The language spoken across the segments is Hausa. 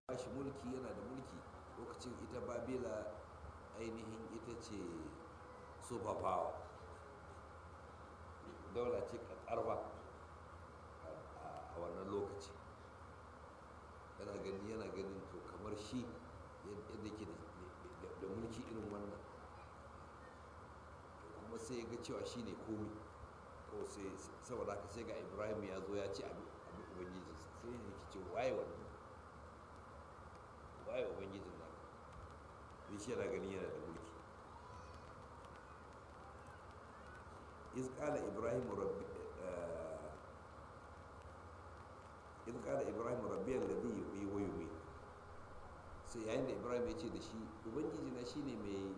ba shi mulki yana da mulki lokacin ita babila ainihin ita ce super power daula ce ƙarfa a wannan lokaci yana gani yana ganin to kamar shi yadda ke da mulki irin wannan kuma sai ya ga cewa shi ne komi kawai sai saboda haka sai ga ibrahim ya zo ya ce abin ubangiji sai ya ce waye wannan waye ubangijin nan sai shi yana gani yana da mulki iz qala ibrahim rabbi iz qala ibrahim rabbi alladhi yuhyi wa yumiit sai yayin da ibrahim ya ce da shi ubangiji na shine mai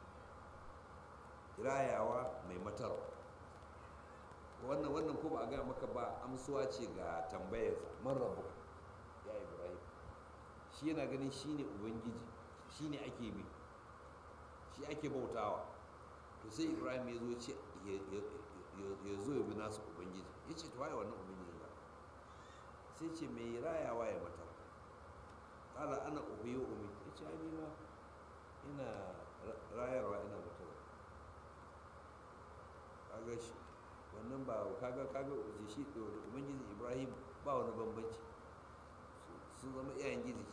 rayawa mai matar wannan wannan ko ba a gaya maka ba amsuwa ce ga tambayarsa man rabu ya ibrahim shi yana ganin shi ne ubangiji shi ne ake bi shi ake bautawa to sai ibrahim ya zo ce ya zo ya bi nasa ubangiji ya ce waye wannan ubangiji ba sai ce mai rayawa ya matar kala ana ubiyo umi ya ce ni ma ina rayarwa ina matar kaga shi wannan ba kaga kaga shi da ubangiji ibrahim ba wani bambanci sun zama iyayen gizi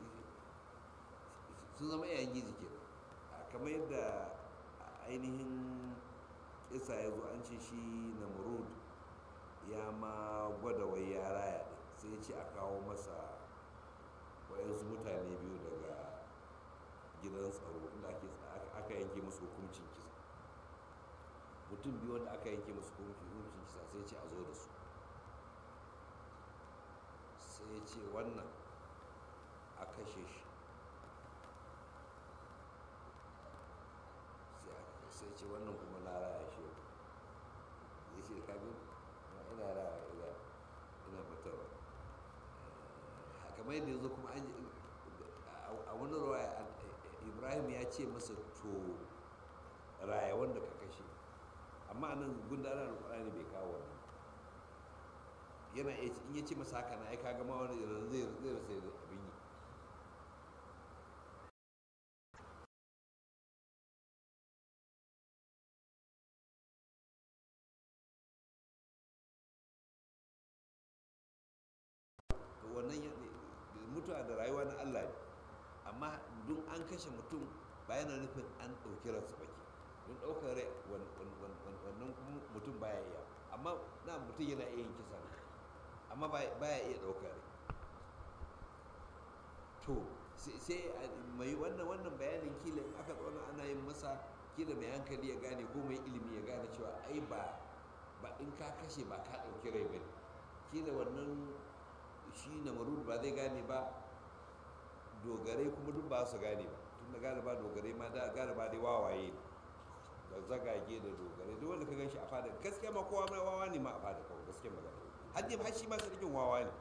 sun zama iyayen gizi ke kamar yadda ainihin isa ya zo an ce shi namrud ya ma gwada wai ya raya sai ya ce a kawo masa wayansu mutane biyu daga gidan tsaro inda aka yanke musu hukuncin kisa mutum biyu wanda aka yanke musu hukuncin kisa sai ce a zo da su sai ce wannan a kashe shi sai ce wannan kuma na raya shi ya ce kagin ina raya ina ina mutarwa kamar yadda yanzu kuma a wani ruwa ibrahim ya ce masa to raya wanda ka kashe amma nan gundanar alkurani bai kawo wannan yana in ya ce masa haka na ai kaga ma wani zai zai rasa abin yi wannan mutuwa da rayuwa na Allah ne amma don an kashe mutum ba yana nufin an ɗauki ransa ba ke don ɗaukar rai wannan mutum baya iya amma na mutum yana iya yin kisa amma baya iya ɗaukar rai to sai mai wannan wannan bayanin kila in aka tsona ana yin masa kila mai hankali ya gane ko mai ilimi ya gane cewa ai ba ba in ka kashe ba ka ɗauki rai ba kila wannan shi na marud ba zai gane ba dogarai kuma duk ba su gane ba tun da gane ba dogarai ma da gane ba dai wawaye da zagage da dogarai duk wanda ka gan shi a fada gaskiya ma kowa mai wawa ne ma a fada kawai gaskiya magana haddi har shi ma sarkin wawa ne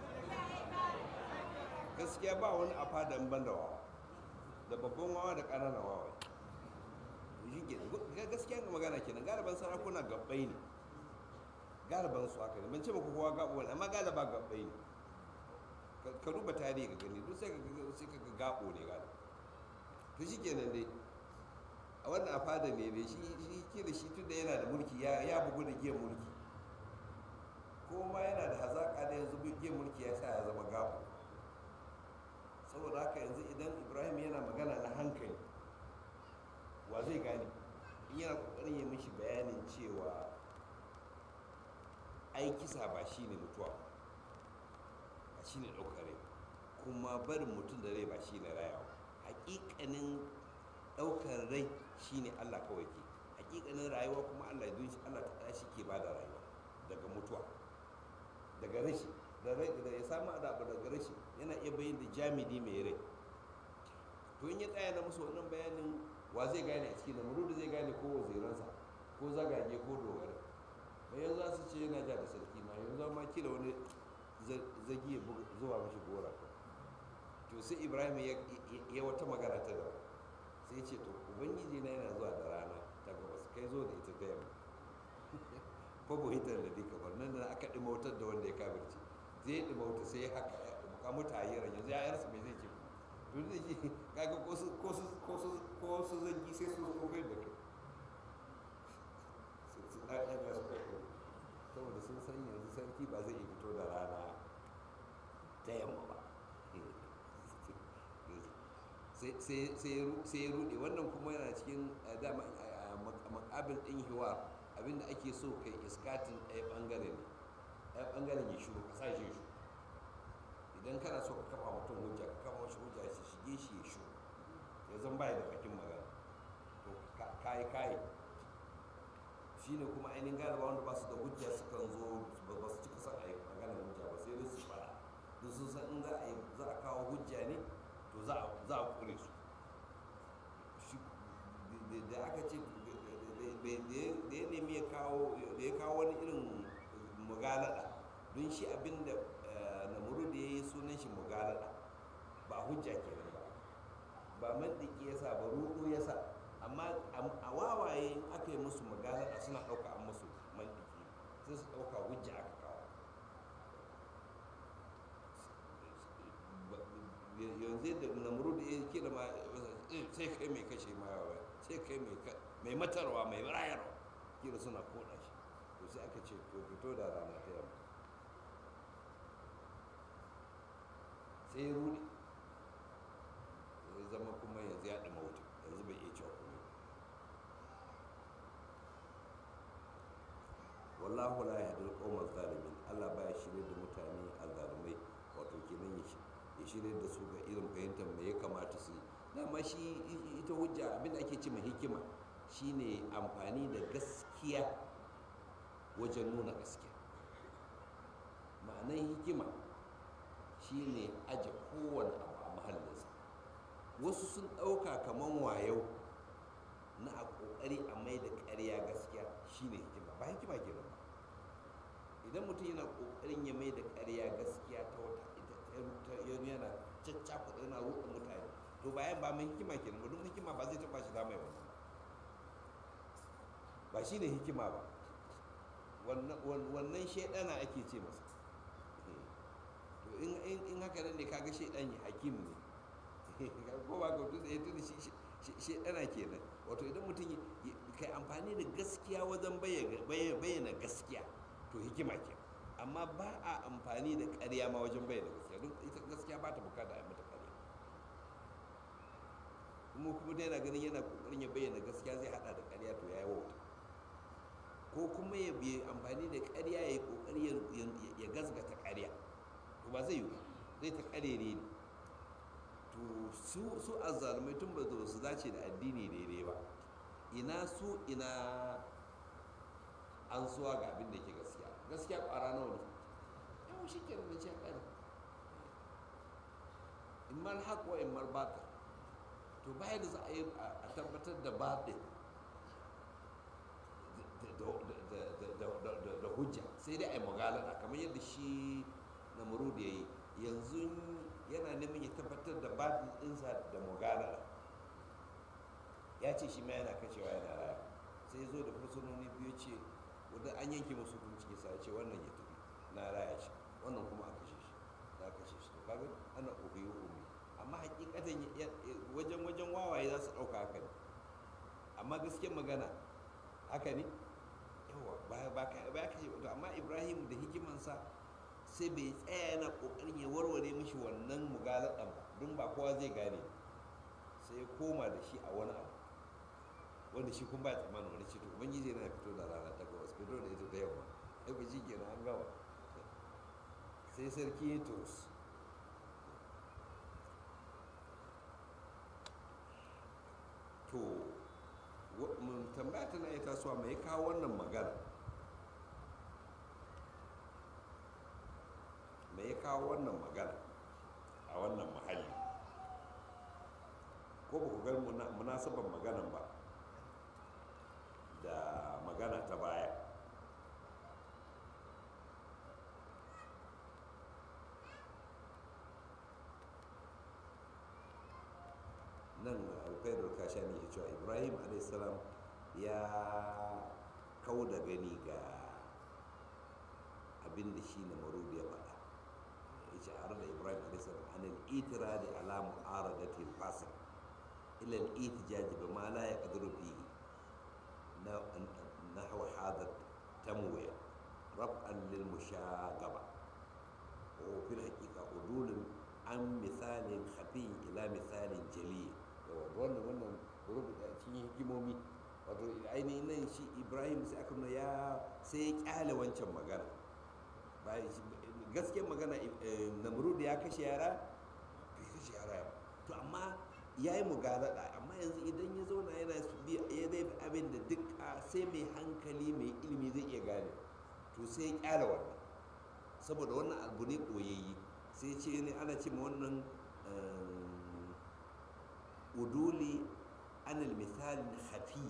gaskiya ba wani a fada in ban da wawa da babban wawa da ƙananan wawa shi ke gaskiya ga magana kenan galiban sarakuna gabbai ne galiban su haka ne ban ce maka kowa gabo ne amma galiba gabbai ne ka duba tarihi ga gani duk sai ka sai ka ga gabo ne galiba to shi kenan dai a wannan a fada ne dai shi shi ke da shi tunda yana da mulki ya ya bugu da giyan mulki ko ma yana da hazaka da yanzu giyan mulki ya sa ya zama gabo saboda haka yanzu idan ibrahim yana magana na hankali wa zai gane in yana kokarin yi mishi bayanin cewa ai kisa ba shi ne mutuwa ba shi ne ɗaukar rai kuma barin mutum da rai ba shi ne rayawa hakikanin ɗaukar rai shi ne allah kawai ke hakikanin rayuwa kuma allah don shi allah ta shi ke ba da rayuwa daga mutuwa daga rashi da ya samu adabu daga rashi yana iya bayin da jami'i mai rai to in ya tsaya na musu wannan bayanin wa zai gane a ciki da murudu zai gane ko waziransa ko zagage ko dogara mai yanzu za su ce yana ja da sarki ma yanzu ma kila wani zagi ya zuwa mashi gora to sai ibrahim ya wata magana ta da sai ce to ubangiji na yana zuwa da rana ta gabas kai zo da ita da yamma ko hitar da duka bar nan da aka ɗimautar da wanda ya kabirci zai ɗimauta sai ya haka ka mutu a yiran yanzu ya yarsa mai zai ce to zai ce kaga ko su ko su ko su ko su zangi sai su zo kai da kai su ɗaɗɗaga su kai saboda sun san yanzu sarki ba zai iya fito da rana ta yamma ba sai ya rude wannan kuma yana cikin dama makabil ɗin hiwa abinda ake so kai iskatin ɗaya ɓangare ne ɗaya ɓangaren ya shuru ka sa shi ya shuru idan kana so ka kafa mutum hujja ka kafa mashi hujja shi shige shi ya shuru ya zan baya da bakin magana to kayi kayi shi ne kuma ainihin galiba wanda ba su da hujja sukan zo ba su cika son a yi maganar hujja ba sai dai su fara don sun san in za a yi za a kawo hujja ne to za a kure su da aka ce da ya nemi ya kawo da ya kawo wani irin mugalada don shi abinda namuru da ya yi sunan shi mugalada ba hujja kenan ba ba mandiki ya sa ba rudu ya sa amma a wawaye in aka yi musu mugalada suna ɗauka an musu mandiki sai su ɗauka hujja aka kawo yanzu da namuru da ya kira ma sai kai mai kashe ma yawa sai kai mai matarwa mai rayarwa kira suna koda shi to sai aka ce to fito da rana ta yamma sai ya rudi ya zama kuma yanzu ya ɗama wuta yanzu bai iya cewa kuma wallahu la yahdi al-qawma zalimin Allah baya shirye da mutane azzalumai wato kenan ya shi ya shirya da su ga irin fahimtar me ya kamata su yi dama shi ita hujja abin da ake ce mai hikima shine amfani da gaskiya wajen nuna gaskiya ma'anar hikima shine aje kowane abu a mahallinsa wasu sun ɗauka kamar wayau na a ƙoƙari a mai da ƙarya gaskiya shine hikima ba hikima ke ba idan mutum yana ƙoƙarin ya mai da ƙarya gaskiya ta wata yana caccakuɗa yana ruɗa mutane to bayan ba mai hikima kenan ba don hikima ba zai taɓa shi dama wannan ba shi ne hikima ba wannan shaidana ake ce masa to in haka nan ne kaga shaidan ya hakim ne ko ba ka tuda ya tuna shaidana kenan wato idan mutum kai amfani da gaskiya wajen bayyana gaskiya to hikima kenan amma ba a amfani da ƙarya ma wajen bayyana gaskiya don ita gaskiya ba ta bukata a mata ƙarya kuma kuma da yana ganin yana kokarin ya bayyana gaskiya zai hada da ƙarya to ya yi wauta ko kuma ya bi amfani da ƙarya ya yi kokari ya gazgata ƙarya to ba zai yi zai ta ƙarere ne to su su azzalumai tun ba su dace da addini daidai ba ina su ina an suwa ga abin da ke gaskiya gaskiya ƙwara nawa ne yawon shi ke da ce ƙari in mal haƙ wa in mal batil to baya da za a yi a tabbatar da batil da hujja sai dai a yi magalada kamar yadda shi na da ya yi yanzu yana neman ya tabbatar da batil ɗinsa da magalada ya ce shi ma yana kashewa yana raya sai zo da fursunoni biyu ce wadda an yanke musu hukunci sa ce wannan ya tafi na raya shi wannan kuma a kashe shi na kashe shi to kaga ana ubiyu umi amma hakikatan wajen wajen wawaye za su ɗauka haka ne amma gaskiyar magana haka ne yawa ba ba ka ba ka to amma Ibrahim da hikimansa sai bai tsaya yana kokarin ya warware mishi wannan mugaladan ba don ba kowa zai gane sai ya koma da shi a wani abu wanda shi kun ba tsammanin wani ce to ubangiji yana fito da rana ta gabas fito da ita ta yamma ai ba shi kenan an gama sai sarki ya tos to mun tambaya tana iya tasowa mai kawo wannan magana mai kawo wannan magana a wannan mahalli ko ba ku gani munasabar maganan ba da magana ta baya nan alfaidar kasha ne ke cewa ibrahim a.s. ya kau da gani ga abin da shi na marudi ya faɗa yake ce har da ibrahim alaihissalam an al-itiradi ala mu'aradati al-fasik ila al-ihtijaj bima la yaqdiru fihi نحو هذا التمويه رفعا للمشاغبة وفي الحقيقة عدول عن مثال خفي إلى مثال جلي wannan wannan rubuta cikin hikimomi wato ainihin nan shi ibrahim sai aka nuna ya sai ya kyale wancan magana gaskiyar magana namrud ya kashe yara bai kashe yara to amma ya yi mugalada amma yanzu idan ya zauna yana ya zai fi abin da duk sai mai hankali mai ilimi zai iya gane to sai ya kyara wannan saboda wannan abu ne koyayyi sai ce ne ana ce ma wannan uduli anil misalin hafi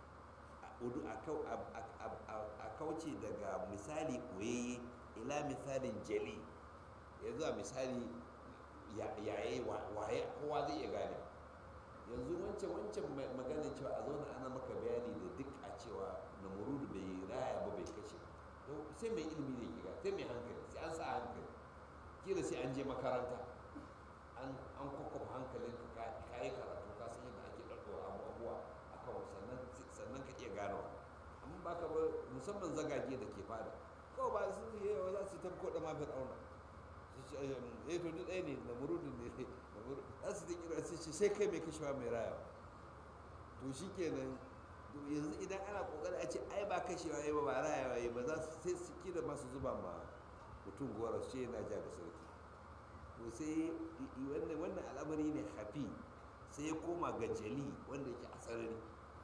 a kauce daga misali koyayye ila misalin jali ya zuwa misali yaye waye kowa zai iya gane yanzu wancan wancan maganin cewa a zauna ana maka bayani da duk a cewa na murudu bai raya ba bai kashe sai mai ilimi zai kiga sai mai hankali sai an sa hankali kila sai an je makaranta an kwakwafa hankalin ka ka yi karatu ka san yadda ake ɗaɗɗaura abubuwa a kan sannan sannan ka iya gano amma ba ka ba musamman zagage da ke fada kawai ba su yi yawa za su tabko da mafi ɗauna eh to duk ɗaya ne na murudin ne za su ta kira su ce sai kai mai kashewa mai raya to shi kenan yanzu idan ana kokari a ce ai ba kashewa ya ba ba rayawa ya ba za su sai su kira masu zuba ma mutum gora su ce yana ja da sarki to sai wannan wannan al'amari ne hafi sai ya koma ga jali wanda yake a sarari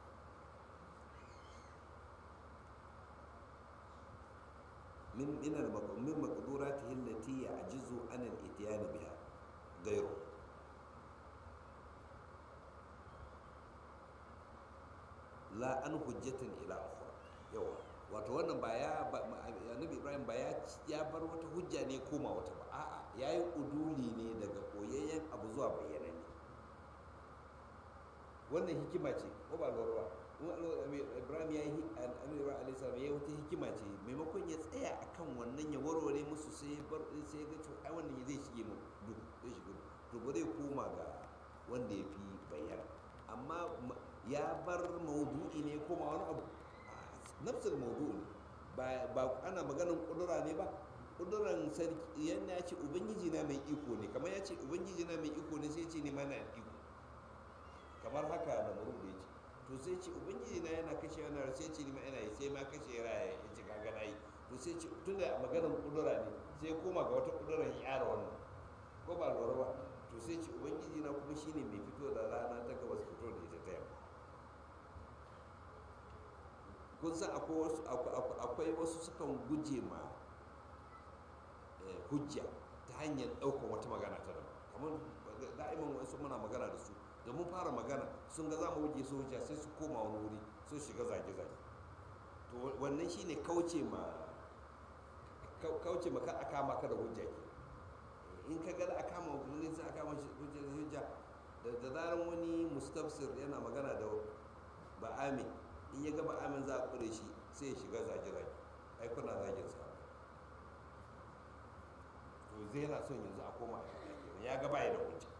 من من من مقدوراته التي يعجز عن الاتيان بها غيره la an hujjatan ila ukhra yawa wato wannan ba ya annabi ibrahim ba ya ya bar wata hujja ne koma wata ba a'a yayi uduli ne daga koyayyen abu zuwa bayyananne wannan hikima ce ko ba lura ibrahim ya yi annabi alayhi salam ya yi wata hikima ce maimakon ya tsaya akan wannan ya warware musu sai ya bar sai ya ga to ai wannan zai shige mu duk zai shige to ba zai koma ga wanda ya fi bayyana amma ya bar maudu'i ne koma wani abu nafsul maudu'i ne ba ana maganin kudura ne ba kuduran sarki yana ya ce ubangiji na mai iko ne kamar ya ce ubangiji na mai iko ne sai ce ne mana iko kamar haka da muru da ya ce to sai ce ubangiji na yana kashe yana sai ce ni ma yana yi sai ma kashe raya ya ce kaga na yi to sai ce tun da maganin kudura ne sai koma ga wata kuduran ya yara wannan ko ba lura ba to sai ce ubangiji na kuma shine mai fito da rana ta gabas fito da ita ta yamma kun san akwai wasu sukan guje ma hujja ta hanyar ɗaukar wata magana ta daban kamar da'iman wasu muna magana da su da mun fara magana sun ga za mu wuce su hujja sai su koma wani wuri sun shiga zage-zage to wannan shine kauce ma kauce ma kar a kama ka da hujja ke in ka ga a kama wani sai a kama hujja da hujja da zaran wani mustafsir yana magana da ba'ami in ya gaba amin za a kure shi sai ya shiga zage-zage ai kuna zagin sa to zai yana son yanzu a koma a ya gaba ya da hujja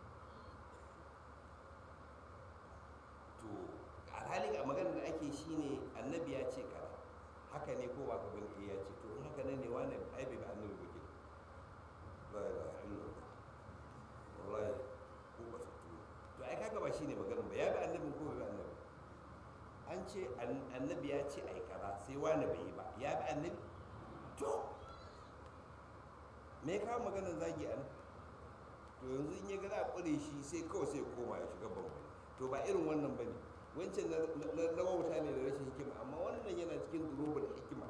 to alhali a magana da ake shine annabi ya ce kaza haka ne ko ba ka bane ya ce to in haka ne ne wani ai bai ba annabi ba ke la ilaha illallah wallahi ko ba to ai kaga ba shine maganar ba ya bi annabin ko bai bi annabi an ce annabi ya ce ai kaza sai wani bai yi ba ya bi annabi to me ka maganar zagi an to yanzu in ya ga za a ƙure shi sai kawai sai koma ya shiga babba to ba irin wannan ba ne wancan na rawauta ne da rashin hikima amma wannan yana cikin durobar hikima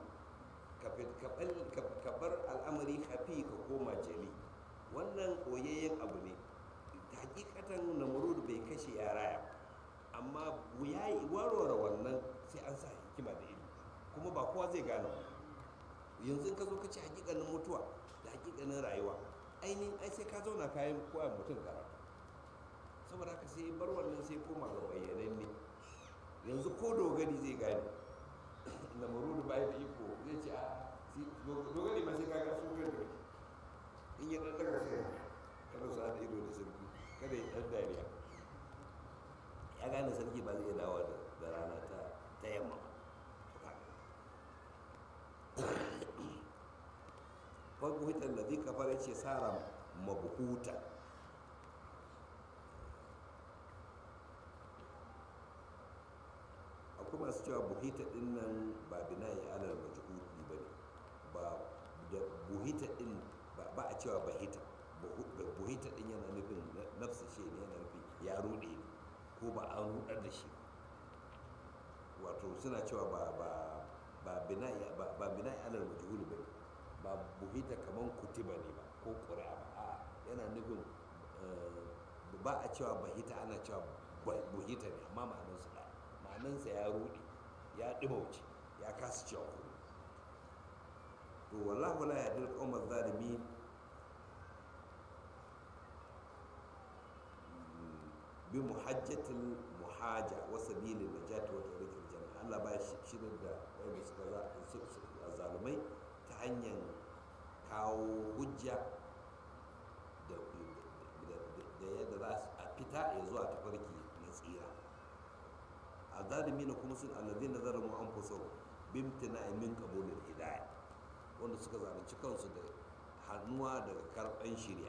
ka bar al'amari hafi ka koma jali wannan koyayyen abu ne hakikatan namurud bai kashe yara amma ya yi warware wannan sai an sa hikima da ilimi kuma ba kowa zai gane yanzu ka zo ka ce hakikanin mutuwa da hakikanin rayuwa ainihin ai sai ka zauna kayan koya mutum karatu saboda haka sai bar wannan sai koma ga bayyanan ne yanzu ko dogari zai gane na marudu bayan da iko zai ce a dogari ma sai kaga su kan da in ya dan fabuhitar da zai kafar ya ce sara mabuhuta akwai masu cewa buhita din nan ba binayi alal majhuli ba ne ba da buhita din ba a cewa bahita buhita din yana nufin nafsa shi ne yana nufin ya rude ko ba an rudar da shi wato suna cewa ba ba ba binayi ba binayi alal majhuli ba ne ba buhita kaman kutiba ne ba ko ƙuri'a ba a yana nufin ba a cewa bahita ana cewa buhita ne amma ma'anarsu ɗaya ma'anansa ya ruɗe ya ɗimauce ya kasa cewa kuma to wallahu la yahdil qawma zalimin bi muhajjatil muhaja wa sabilin najati wa tariqil janna Allah ba shi shirin da wanda suka za zalumai ta hanyar kawo hujja da yadda za a fita ya zuwa tafarki na tsira azalimina kuma sun allazi na zaramu an fuso bimtina min kabulin hidaya wanda suka zalunci kansu da hannuwa daga karɓan shirya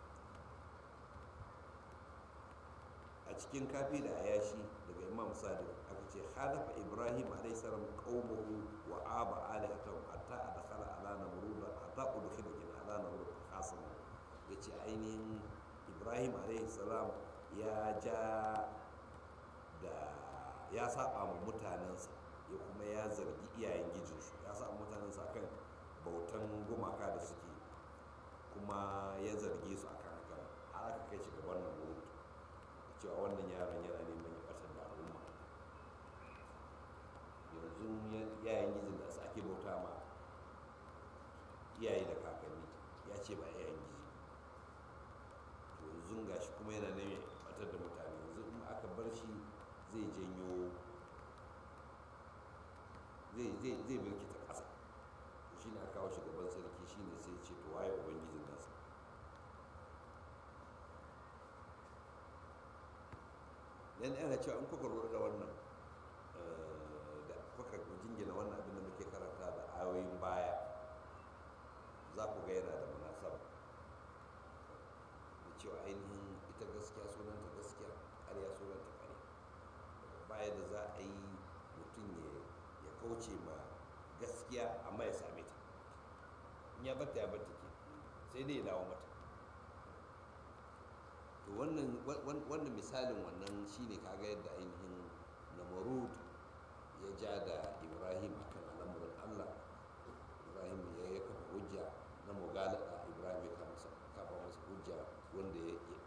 a cikin kafi da ayashi daga imam sadiq aka ce hadafa ibrahim alayhi salam qaumahu wa aba alihatahu hatta adkhala ala namrud hatta udkhila kin ala namrud khasan yace ainihin ibrahim alayhi salam ya ja da ya saba ma mutanensa ya kuma ya zargi iyayen gijinsu ya saba mutanensa akan bautan gumaka da suke kuma ya zarge su akan hakan har aka kai shi ga wannan mutu cewa wannan yaron yana neman ya ɓatar da al'umma yanzu yayin gijin da su ake bauta ma iyaye da kakanni ya ce ba yayin gizi to yanzu gashi kuma yana neman ya ɓatar da mutane yanzu in aka bar shi zai janyo zai birkita ƙasa shi ne aka kawo shi gaban sarki shi ne sai ce to waye ubangijin nasa dan ana cewa in kuka lura da wannan da kuka jingina wannan abin da muke karanta da ayoyin baya za ku ga yana da munasaba da cewa ainihin ita gaskiya sunanta gaskiya ƙarya sunanta ƙarya baya da za a yi mutum ya kauce ma gaskiya amma ya same ta in ya batta ya batta ke sai dai ya dawo mata to wannan misalin wannan shine kaga yadda ainihin namarud ya ja da ibrahim akan al'amuran allah ibrahim ya ya kafa hujja na mugalada ibrahim ya kafa masa hujja wanda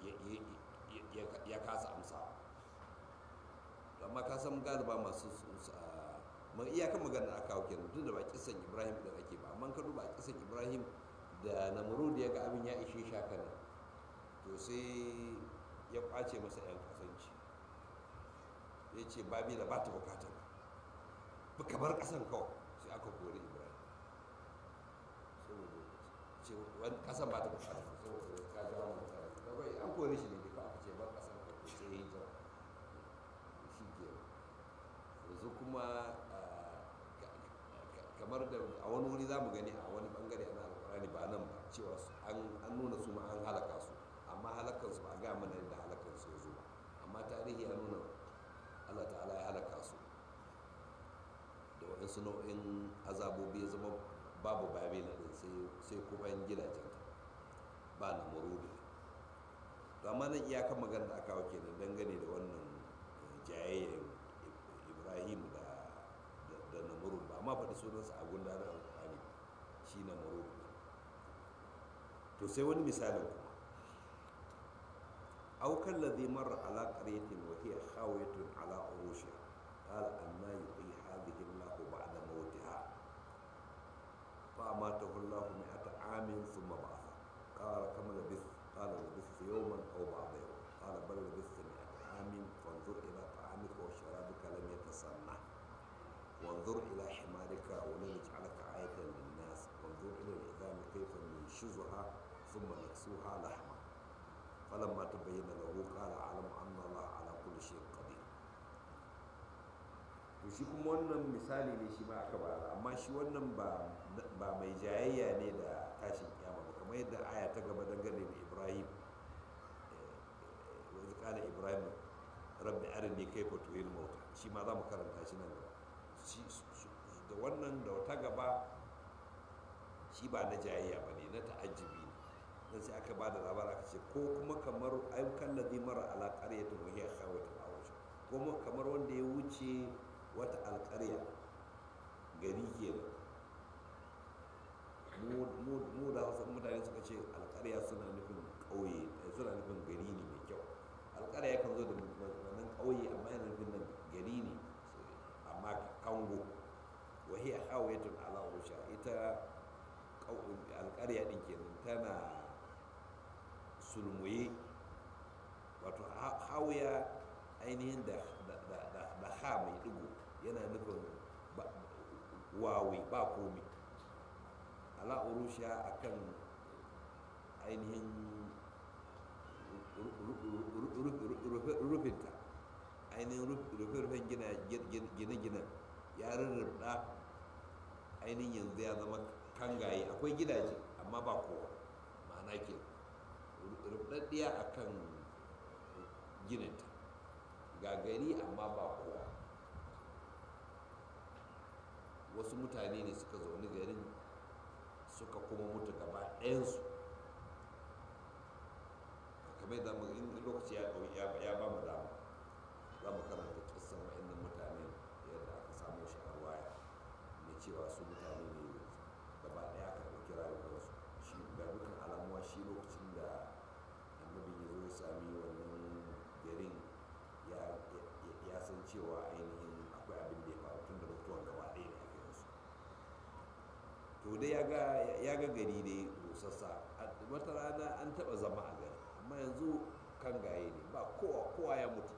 ya kasa amsawa amma ka san galiba masu ma iyakan magana aka kawo kenan duk da ba kisan ibrahim da ake ba amma ka duba kisan ibrahim da namrud ya ga abin ya ishe shaka nan to sai ya kwace masa yan kasanci ya ce babila ba ta bukatar ba ka bar kasan kawai sai aka kori ibrahim saboda ce wani kasan ba ta bukatar saboda ka jawo mutane kawai an kore shi ne duka aka ce bar kasan kawai sai ya yi jira shi ke yanzu kuma kamar da a wani wuri za mu gani a wani bangare na alkurani ba nan ba cewa an nuna su ma an halaka su amma halakansu ba a ga mana yadda halakansu ya zo ba amma tarihi ya nuna allah ta'ala ya halaka su da waɗansu nau'in azabobi ya zama babu babila din sai kuban gidajen ba na murudu to amma nan iyakan magana da aka kawo kenan dangane da wannan jayayyar ibrahim da da namurud ba amma faɗi sunansa a gundanar alƙur'ani shi namurud to sai wani misalin kuma aukan ladhi marra ala qaryatin wa hiya khawiyatun ala urushiha qala anna yuhyi hadhihi Allahu ba'da mawtiha fa amatahu Allahu mi'ata amin thumma ba'atha qala kam labith qala labithtu yawman aw ba'da yawm qala bal labithtu mi'ata amin fanzur ila ta'amika wa sharabika lam yatasanna وانظر إلى حمارك ولنجعلك آية للناس وانظر إلى العظام كيف ننشزها ثم نكسوها لحما فلما تبين له قال أعلم أن الله على كل شيء قدير to shi kuma wannan misali ne shi ma aka bara amma shi wannan ba mai jayayya ne da tashin arini kai fatuwil mauta shi ma za mu karanta shi nan gaba da wannan da wata gaba shi ba na jayayya ba ne na ta'ajjibi ne dan sai aka ba da labar aka ce ko kuma kamar ayyukan da zai mara ala ƙaryatin wahiyar khawatin awusha ko kamar wanda ya wuce wata alƙarya gari kenan mu da hausa mutane suka ce alƙarya suna nufin ƙauye suna nufin gari ne mai kyau alƙarya kan zo da nan ƙauye amma yana nufin nan gari ne amma kango wahi a hawayatun ala rusha ita alƙarya ɗin kenan tana sulmuye wato hawaya ainihin da ha mai ɗigo yana nufin wawi ba komi ala urusha akan ainihin rufinta ainihin rufe-rufen gine-ginen ya rurrubda ainihin yanzu ya zama kangaye akwai gidaje amma ba kowa ma'ana ke rubdaddiya a kan gininta ga gari amma ba kowa wasu mutane ne suka zaune garin suka kuma mutu gaba ɗayansu kamar da in lokaci ya ɗau ya ba mu dama za mu karanta kissan wa'annan mutane yadda aka samu shi a waya mai cewa su mutane ne gaba ɗaya aka ɗauki rayuwarsu shi ga dukkan alamuwa shi lokacin da annabi ya zo ya sami wannan garin ya san cewa ainihin akwai abin da ya faru tun da mutuwan gaba ɗaya ne aka yi su to dai ya ga gari ne rusassa wata rana an taɓa zama a gari amma yanzu kan gaye ne ba kowa ya mutu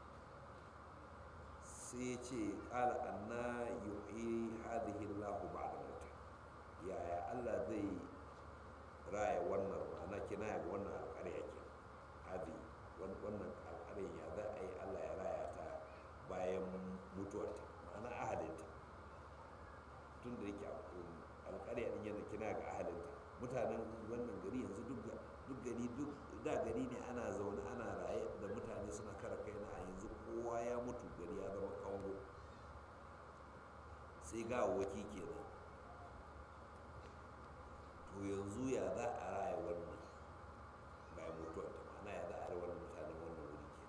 sai ya ce ƙala anna yuhi hadhihi Allahu ba'da mauta yaya Allah zai raya wannan ma'ana kinaya ga wannan alƙarya ke hadi wannan alƙarya ya za a yi Allah ya raya ta bayan mutuwarta ma'ana ahalinta tun da yake alƙarya ɗin yana kina ga ahalinta mutanen wannan gari yanzu duk gari duk da gari ne ana zaune ana raye da mutane suna kara kai na a yanzu kowa ya mutu gari ya zama kango sai ga waki kenan to yanzu ya za a raya wannan bayan mutuwar ta ma'ana ya za a raya wannan mutanen wannan wuri ke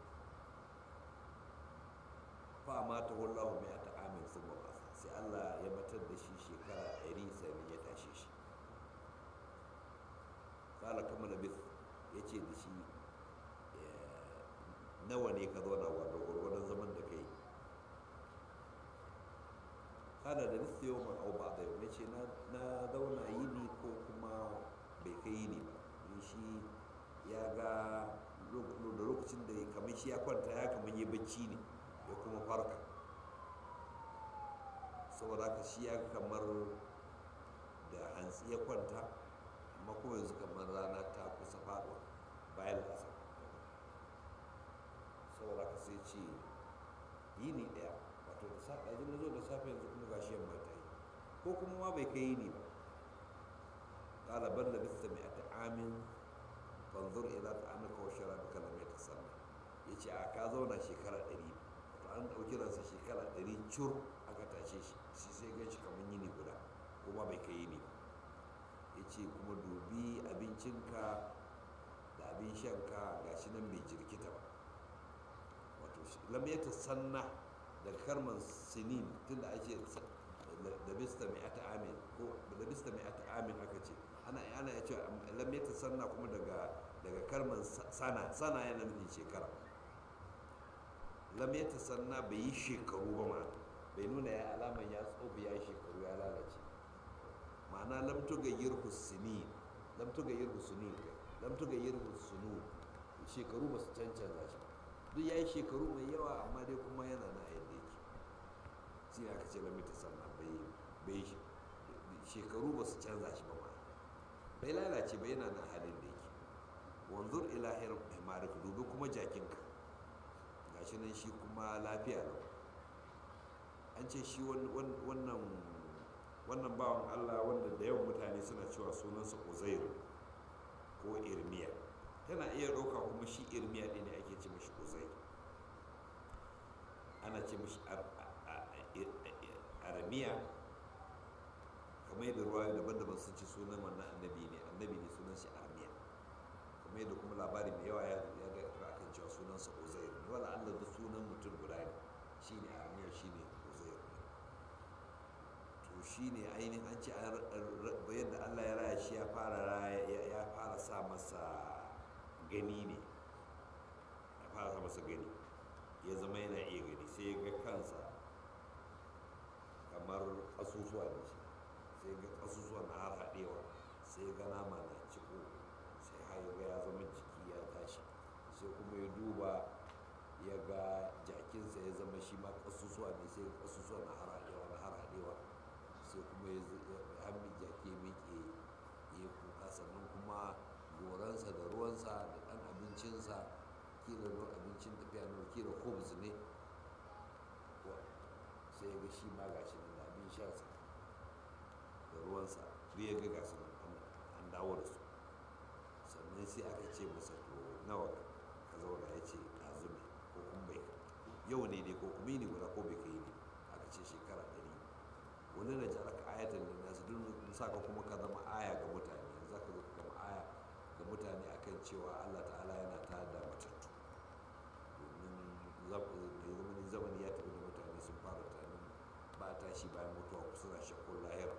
fa ma ta wallahu mai ta amin sun mabasa sai Allah ya batar da shi shekara ɗari sannan ya tashe shi kala kama na bis ya ce da shi nawa ne ka zauna wa da gwargwadon zaman da kai kada da nista yau man au ba da yau na ce na zauna yini ko kuma bai kai yini ba don shi ya ga da lokacin da kamar shi ya kwanta ya kamar yi bacci ne ya kuma farka saboda haka shi ya kamar da hantsi ya kwanta amma kuma yanzu kamar rana ta kusa faɗuwa bayan lasa saboda haka sai ce yini ɗaya wato da safe yanzu na zo da safe yanzu kuma gashi yamma ta yi ko kuma ma bai kai yini ba ƙala ban da bisa mai ata amin fanzur ila ta amurka wa shara duka lamai ta sannan ya ce a ka zauna shekara ɗari wato an ɗauki ransa shekara ɗari cur aka tashe shi shi sai gan shi kamar yini guda kuma bai kai yini ba ya ce kuma dubi abincinka da abin shanka ga shi nan bai jirkita ba wato lamyata sanna daga karman sinin tun da ake da bista mai ata amin ko da bista mai ata amin aka ce ana ana ya ce lamyata sanna kuma daga daga karman sana sana yana nufin shekara lamyata sanna bai yi shekaru ba ma bai nuna ya alaman ya tsofi ya shekaru ya lalace ma'ana lam tugayyir husni lam tugayyir husni lam tugayyir husnu shekaru ba su cancanza shi duk yayi shekaru mai yawa amma dai kuma yana na yadda yake shi ne aka ce lam ta sanna bai bai shekaru ba su canza shi ba ma bai lalace ba yana na halin da yake wanzur ila himarik dubi kuma jakinka gashi nan shi kuma lafiya lau an ce shi wannan wannan bawan allah wanda da yawan mutane suna cewa sunansa uzairu ko irmiya tana iya ɗauka kuma shi irmiya ɗin ne ake ce mashi uzairu ana ce mashi aramiya kamar yadda ruwa daban-daban sun ci sunan wannan annabi ne annabi ne sunan shi aramiya kamar yadda kuma labari mai yawa ya ga akan cewa sunansa uzair ne wala allah da sunan mutum guda ne shine aramiya shine uzair to shine ainihin an ce yadda allah ya raya shi ya fara ya fara sa masa gani ne ya fara sa masa gani ya zama yana iya gani sai ya ga kansa kamar ƙasusuwa ne shi sai ga ƙasusuwa na har haɗewa sai ga nama na ciko sai har ga ya zama jiki ya tashi sai kuma ya duba ya ga jakinsa ya zama shi ma ƙasusuwa ne sai ƙasusuwa na har haɗewa na har haɗewa sai kuma ya hammi jaki miƙe ya kuka sannan kuma goransa da ruwansa da ɗan abincinsa kila ruwan abincin tafiya na kila hobbs ne sai ga shi ma gashi nan da abin shansa da ruwansa duk ya ga gasu nan an dawo da su sannan sai aka ce masa to nawa ka zauna ya ce ɗazu ne ko kuma bai yau ne ne ko kuma yi ne guda ko bai kai ne aka ce shekara ɗari wani na ji aka ayatan da nasu duk sa ka kuma ka zama aya ga mutane za ka zo ka zama aya ga mutane akan cewa allah ta'ala yana ta da matattu domin zamani ya tafi da mutane sun fara tunanin ba tashi bayan mutuwa suna shakkun lahira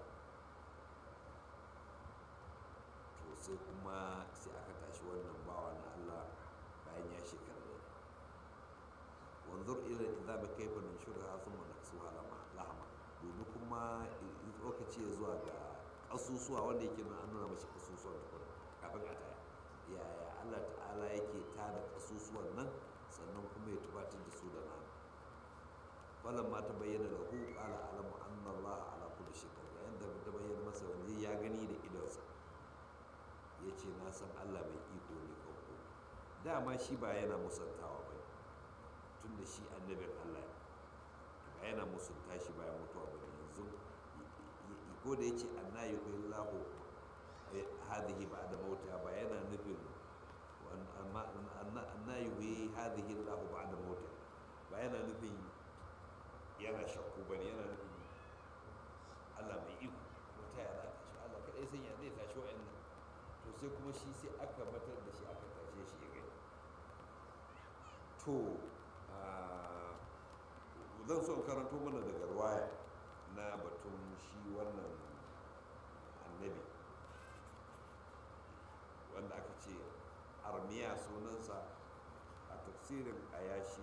to sai kuma sai aka tashi wannan bawa na allah bayan ya shekara da wanzur ila idza ba kaifa nashurha thumma naksuha lahama domin kuma lokaci ya zuwa ga kasusuwa wanda yake nuna an nuna mashi kasusuwan tukuna kafin a taya yaya allah ta'ala yake tada kasusuwan nan sannan kuma ya tubatar da su da nama wannan ma ta bayyana da hu qala alamu anna allaha ala kulli shay'in yayin da ta bayyana masa wanda ya gani da idonsa ya ce na san allah mai iko ne kanko dama shi ba yana musantawa ba tun da shi annabin allah ba yana musunta shi bayan mutuwa ba yanzu ko da ya ce anna yi kai lahu hadhihi ba da mauta ba yana nufin anna yi kai hadhihi lahu ba da mauta ba yana nufin yana shakku ba ne yana nufin allah mai iko wata yana tashi allah kaɗai sun ya zai tashi wa'annan to sai kuma shi sai aka matar da shi aka tashe shi ya gani to zan so karanto mana daga ruwaya na batun shi wannan annabi wanda aka ce armiya sunansa a tafsirin ayashi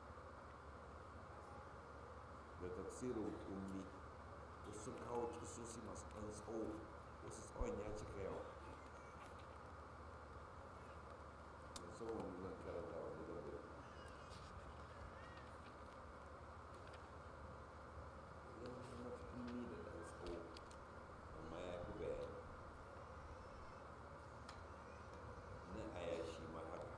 da tafsirin ummi wasu sun kawo kisosi masu ɗan tsawo wasu tsawon ya cika yawa musamman zan karanta wani da ummi da ɗan tsawo amma ya fi bayani na ayashi ma haka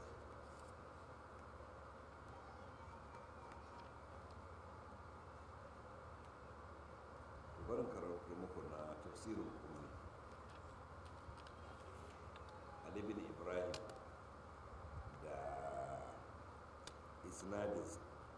barin karatu muku na tafsirin ummi ali bin ibrahim da isnadinsa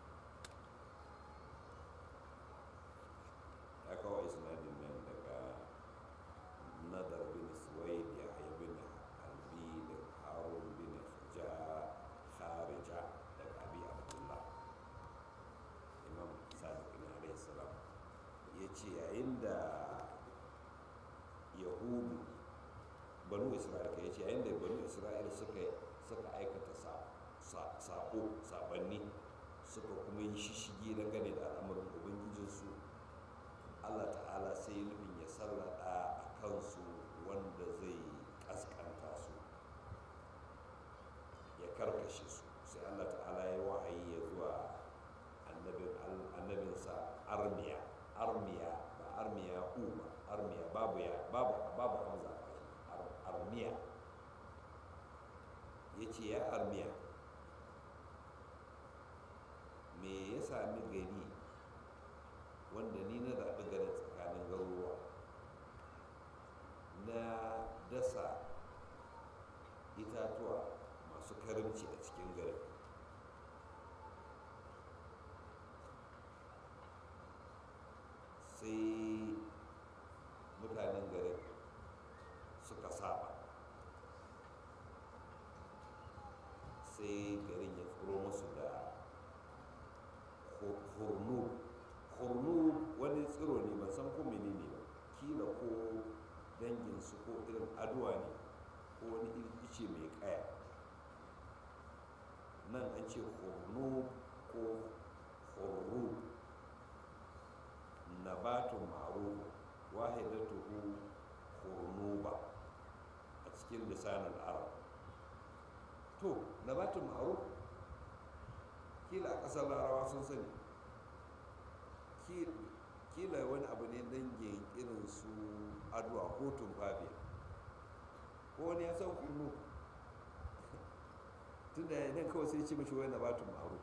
ya kawo isnadin nan daga nadar bin suwaid ya haya bin albi da harun bin ja kharija daga abi abdullah imam sadiq na alayhi salam ya ce yayin da yahudu banu isra'ila ya ce yayin da banu isra'ila suka suka aikata sako sabanni suka kuma yi shishigi dangane da al'amuran ubangijinsu allah ta'ala sai nufin ya sallada a kansu wanda zai kaskanta su ya karkashe su sai allah ta'ala ya wahayi ya zuwa annabinsa armiya armiya ba armiya u ba armiya babu ya babu babu hamza armiya ya ce ya armiya me ya sami gari wanda ni na zaɓi garin tsakanin garuruwa na dasa itatuwa masu karimci a cikin garin sai garin ya tsoro musu da hurnu hurnu wani tsiro ne ban san ko menene ba kila ko danginsu ko irin aduwa ne ko wani irin ice mai kaya nan an ce hurnu ko hurru nabatun ma'ruf wahidatuhu hurnuba a cikin lisanin arab to nabatun ma'ruf kila a ƙasar larawa sun sani kila wani abu ne dangin irin su aduwa ko tumfafiya ko wani ya san kullu tun da nan kawai sai ce mashi wani nabatun ma'ruf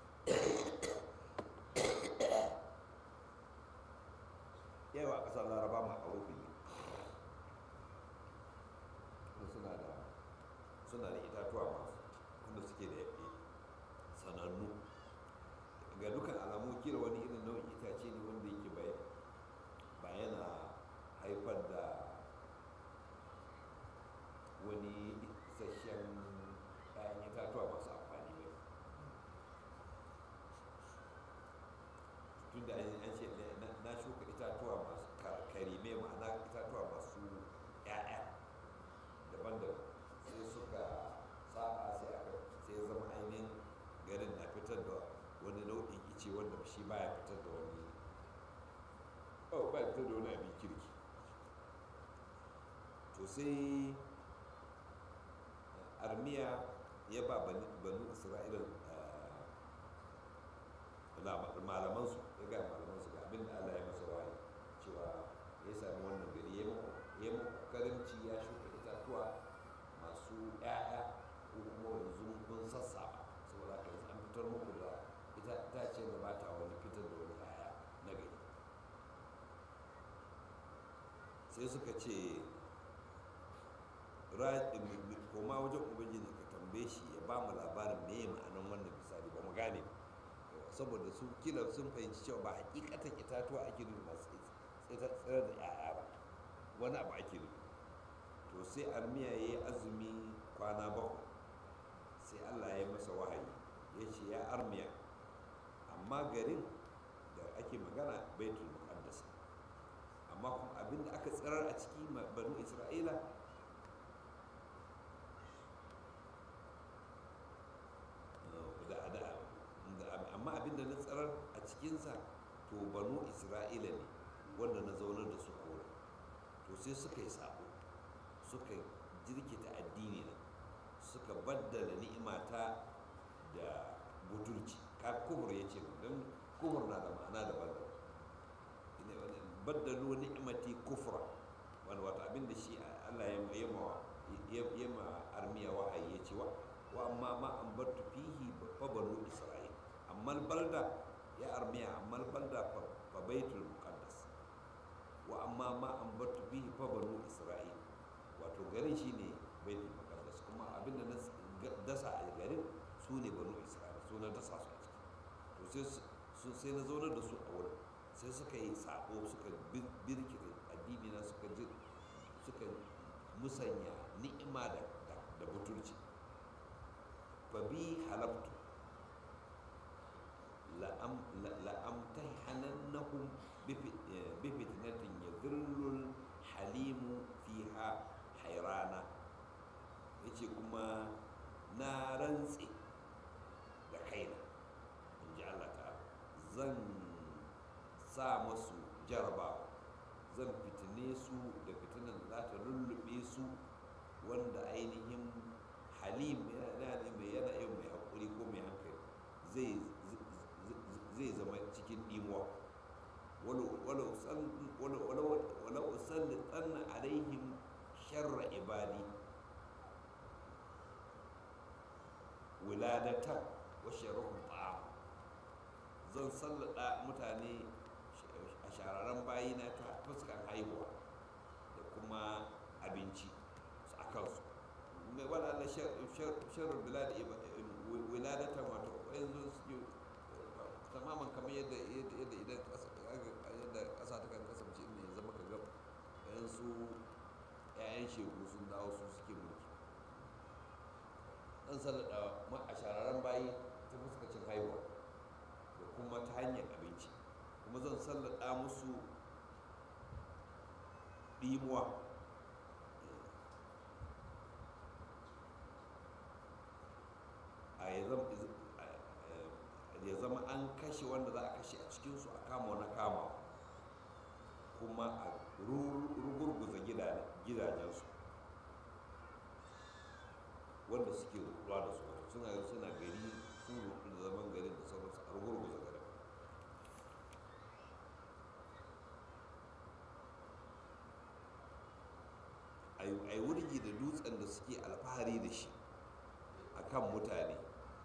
yawa ƙasar laraba ma'arufin ne suna da suna da itatuwa masu wanda suke da yaƙi sanannu ga dukkan alamu kira wani irin nau'in itace ne wanda yake ba yana haifar da wani isasshen ɗayan itatuwa masu amfani ba tun da an ce na shuka itatuwa masu karime ma'ana itatuwa masu 'ya'ya daban-daban sai suka saba sai aka sai zama ainihin garin na fitar da wani nau'in ice wanda shi baya fitar da wani oh baya fitar da wani abin kirki to sai armiya ya ba banu isra'ila malamansu ya ga malamansu ga abin da allah ya masa wahayi cewa ya sami wannan gari ya yi karimci ya shuka itatuwa masu 'ya'ya ko kuma yanzu kun sassaba saboda haka yanzu an fitar muku da ita itace da ba ta wani fitar da wani 'ya'ya na gari sai suka ce koma wajen ubangiji ka tambaye shi ya ba mu labarin me ya ma'anan wannan misali ba mu gane saboda su kila sun fahimci cewa ba hakikatan itatuwa ake nufi masu tsira da 'ya'ya ba wani abu ake nufi to sai armiya ya yi azumi kwana bakwai sai allah ya masa wahayi ya ce ya armiya amma garin da ake magana baitul muqaddas amma kuma abinda aka tsirar a ciki banu isra'ila amma abinda na tsirar a cikinsa to banu isra'ila ne wanda na zaunar da su a wurin to sai suka yi sabo suka jirkita addini na suka baddala ni'imata da butulci ka kubur ya ce don kubur na da ma'ana da baddala baddalu ni'imati kufra wani wata abin da shi Allah ya ya ma armiya wahayi ya ce wa wa amma ma an battu fihi fa banu isra'il amma balda ya armiya amma balda fa baitul muqaddas wa amma ma an battu fihi fa banu isra'il wato garin shine baitul muqaddas kuma abin da na dasa a garin su ne banu isra'il su na dasa su a ciki to sai sai na zaunar da su a wurin sai suka yi sabo suka birkire addini na suka ji suka musanya ni'ima da da butulci fa bi halabtu la'amtahanannahum bi fitnatin yadhillul halimu fiha hairana yace kuma na rantse da kaina in ji Allah ta zan sa masu jarabawa zan fitine su da fitinan da za ta lullube su wanda ainihin halim yana mai yana yin mai haƙuri ko mai hankali zai zama cikin ɗimuwa wala usalli tsanna alaihim sharra ibadi wiladatan wa sharruhum ta'am zan sallada mutane a shararren bayina ta fuskar haihuwa da kuma abinci a kansu mai wala Allah sharrul bilad wiladatan wato yanzu suke tamaman kamar yadda yadda idan yadda ƙasa ta kan kasance ne zama ka ga yansu 'ya'yan shegu sun dawo su suke mulki an sallada a shararren bayi ta fuskacin haihuwa da kuma ta hanyar abinci kuma zan sallada musu ɗimuwa a ya zama an kashe wanda za a kashe a cikinsu a kama wani kama kuma a rugurguza gidajensu wanda suke ruwa da su suna suna gari sun rufu da zaman gari da sauransu a rugurguza gari a yi wurgi da dutsen da suke alfahari da shi a kan mutane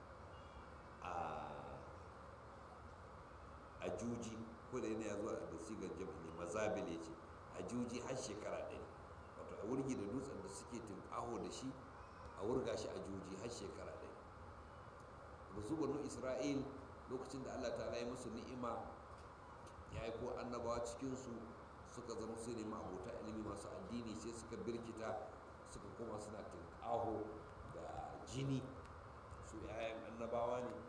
a juji ko da yana ya zuwa da sigar jami'i mazabil ya ce a juji har shekara ɗaya wato a wurgi da dutsen da suke tunƙaho da shi a wurga shi a juji har shekara ɗaya da su banu isra'il lokacin da allah ta yi musu ni'ima ya aiko annabawa cikinsu suka zama su ne abota ilimi masu addini sai suka birkita suka koma suna tunƙaho da jini su 'ya'yan annabawa ne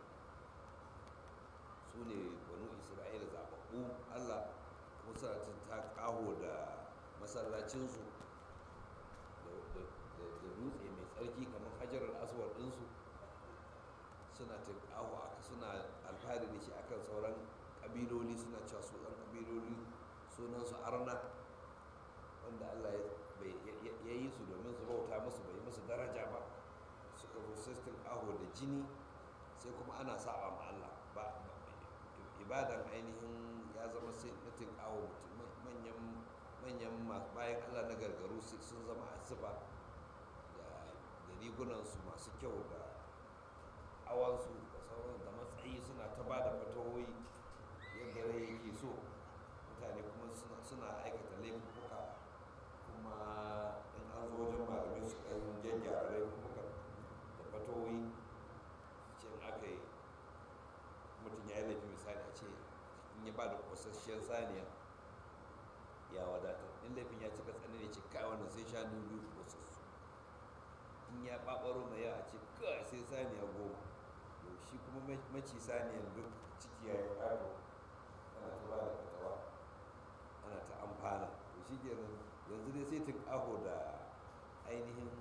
su ne banu isra'ila zaɓaɓɓu allah kuma suna ta ƙaho da masallacinsu da dutse mai tsarki kamar hajarar aswar ɗinsu suna ta ƙaho aka suna alfahari da shi akan sauran ƙabiloli suna cewa su ɗan ƙabiloli sunansu arna wanda allah ya yi su domin su bauta musu bai musu daraja ba suka zo sai sun ƙaho da jini sai kuma ana saba ma allah ba ibadan ainihin ya zama sai na tinkawo manyan manyan bayan allah na gargaru sun zama asiba da rigunansu masu kyau da awansu da sauran da matsayi suna ta ba da fatawoyi yadda rai yake so mutane kuma suna aikata laifuka kuma in an zo wajen malamai su ɗan gyaggyara laifuka da fatawoyi cin aka yi mutum ya yi laifi misali a ce in ya ba da ƙosasshiyar saniya ya wadata in laifin ya cika tsanani ce kai wannan sai shanu biyu ƙosassu in ya ɓaɓaro mai yawa ce kai sai saniya goma to shi kuma maci saniyan duk ciki ya yi ƙaro ana ta ba da fatawa ana ta amfana to shi kenan yanzu dai sai tunƙaho da ainihin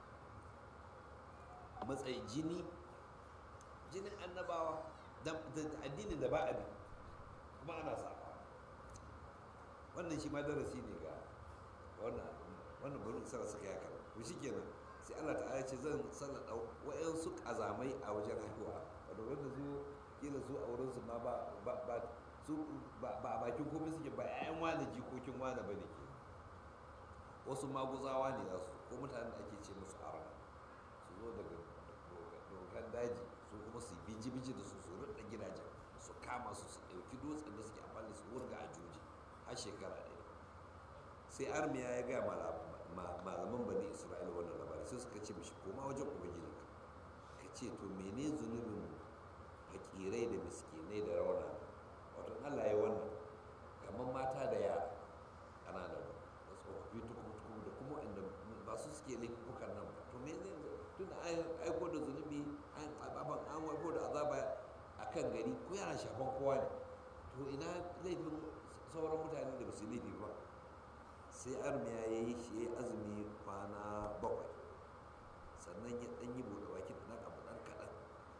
matsayi jini jinin annabawa da addinin da ba a bi kuma ana saba wannan shi ma darasi ne ga wannan wannan bari isra suka yi haka to shikenan sai Allah ta'ala ce zan sallada wayansu kazamai a wajen haihuwa wanda wanda zo kila su a wurin su ma ba ba su ba a bakin komai suke ba ƴaƴan wani jikokin wani bane ke wasu maguzawa ne za su ko mutanen da ake ce musu arna su zo daga dokan daji su kuma su biji-biji da su su rudda gidajen su kama su su ɗauki dutsen da suke amfani su wurga a juji har shekara ɗaya sai armiya ya gaya malaman bani isra'ila wannan labari sai suka ce mishi koma wajen ubangiji ka ce to mene zunubin fakirai da miskinai da rauna wato allah ya wannan kamar mata da yara ƙanana da tsofaffi tukum da kuma inda ba su suke laifukan nan ba to me zai tun an aiko da zunubi an ababan an aiko da azaba a kan gari ko yana shafan kowa ne to ina laifin sauran mutane da ba su laifi ba sai armiya ya yi shi ya azumi kwana bakwai sannan ya ɗan yi buɗe baki da ɗan abu ɗan kaɗan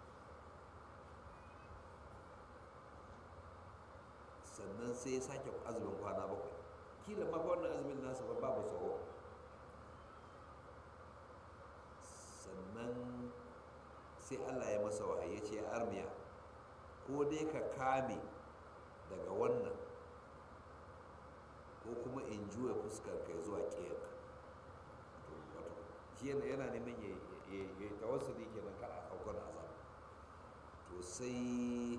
sannan sai ya sake azumin kwana bakwai kila ma wannan azumin nasa ba babu tsawo sannan sai allah ya masa wahayi ya ce armiya ko dai ka kame daga wannan ko kuma in juya fuskar ka zuwa ƙiyarka shi yana neman ya yi tawassuli kenan kar a saukar azab to sai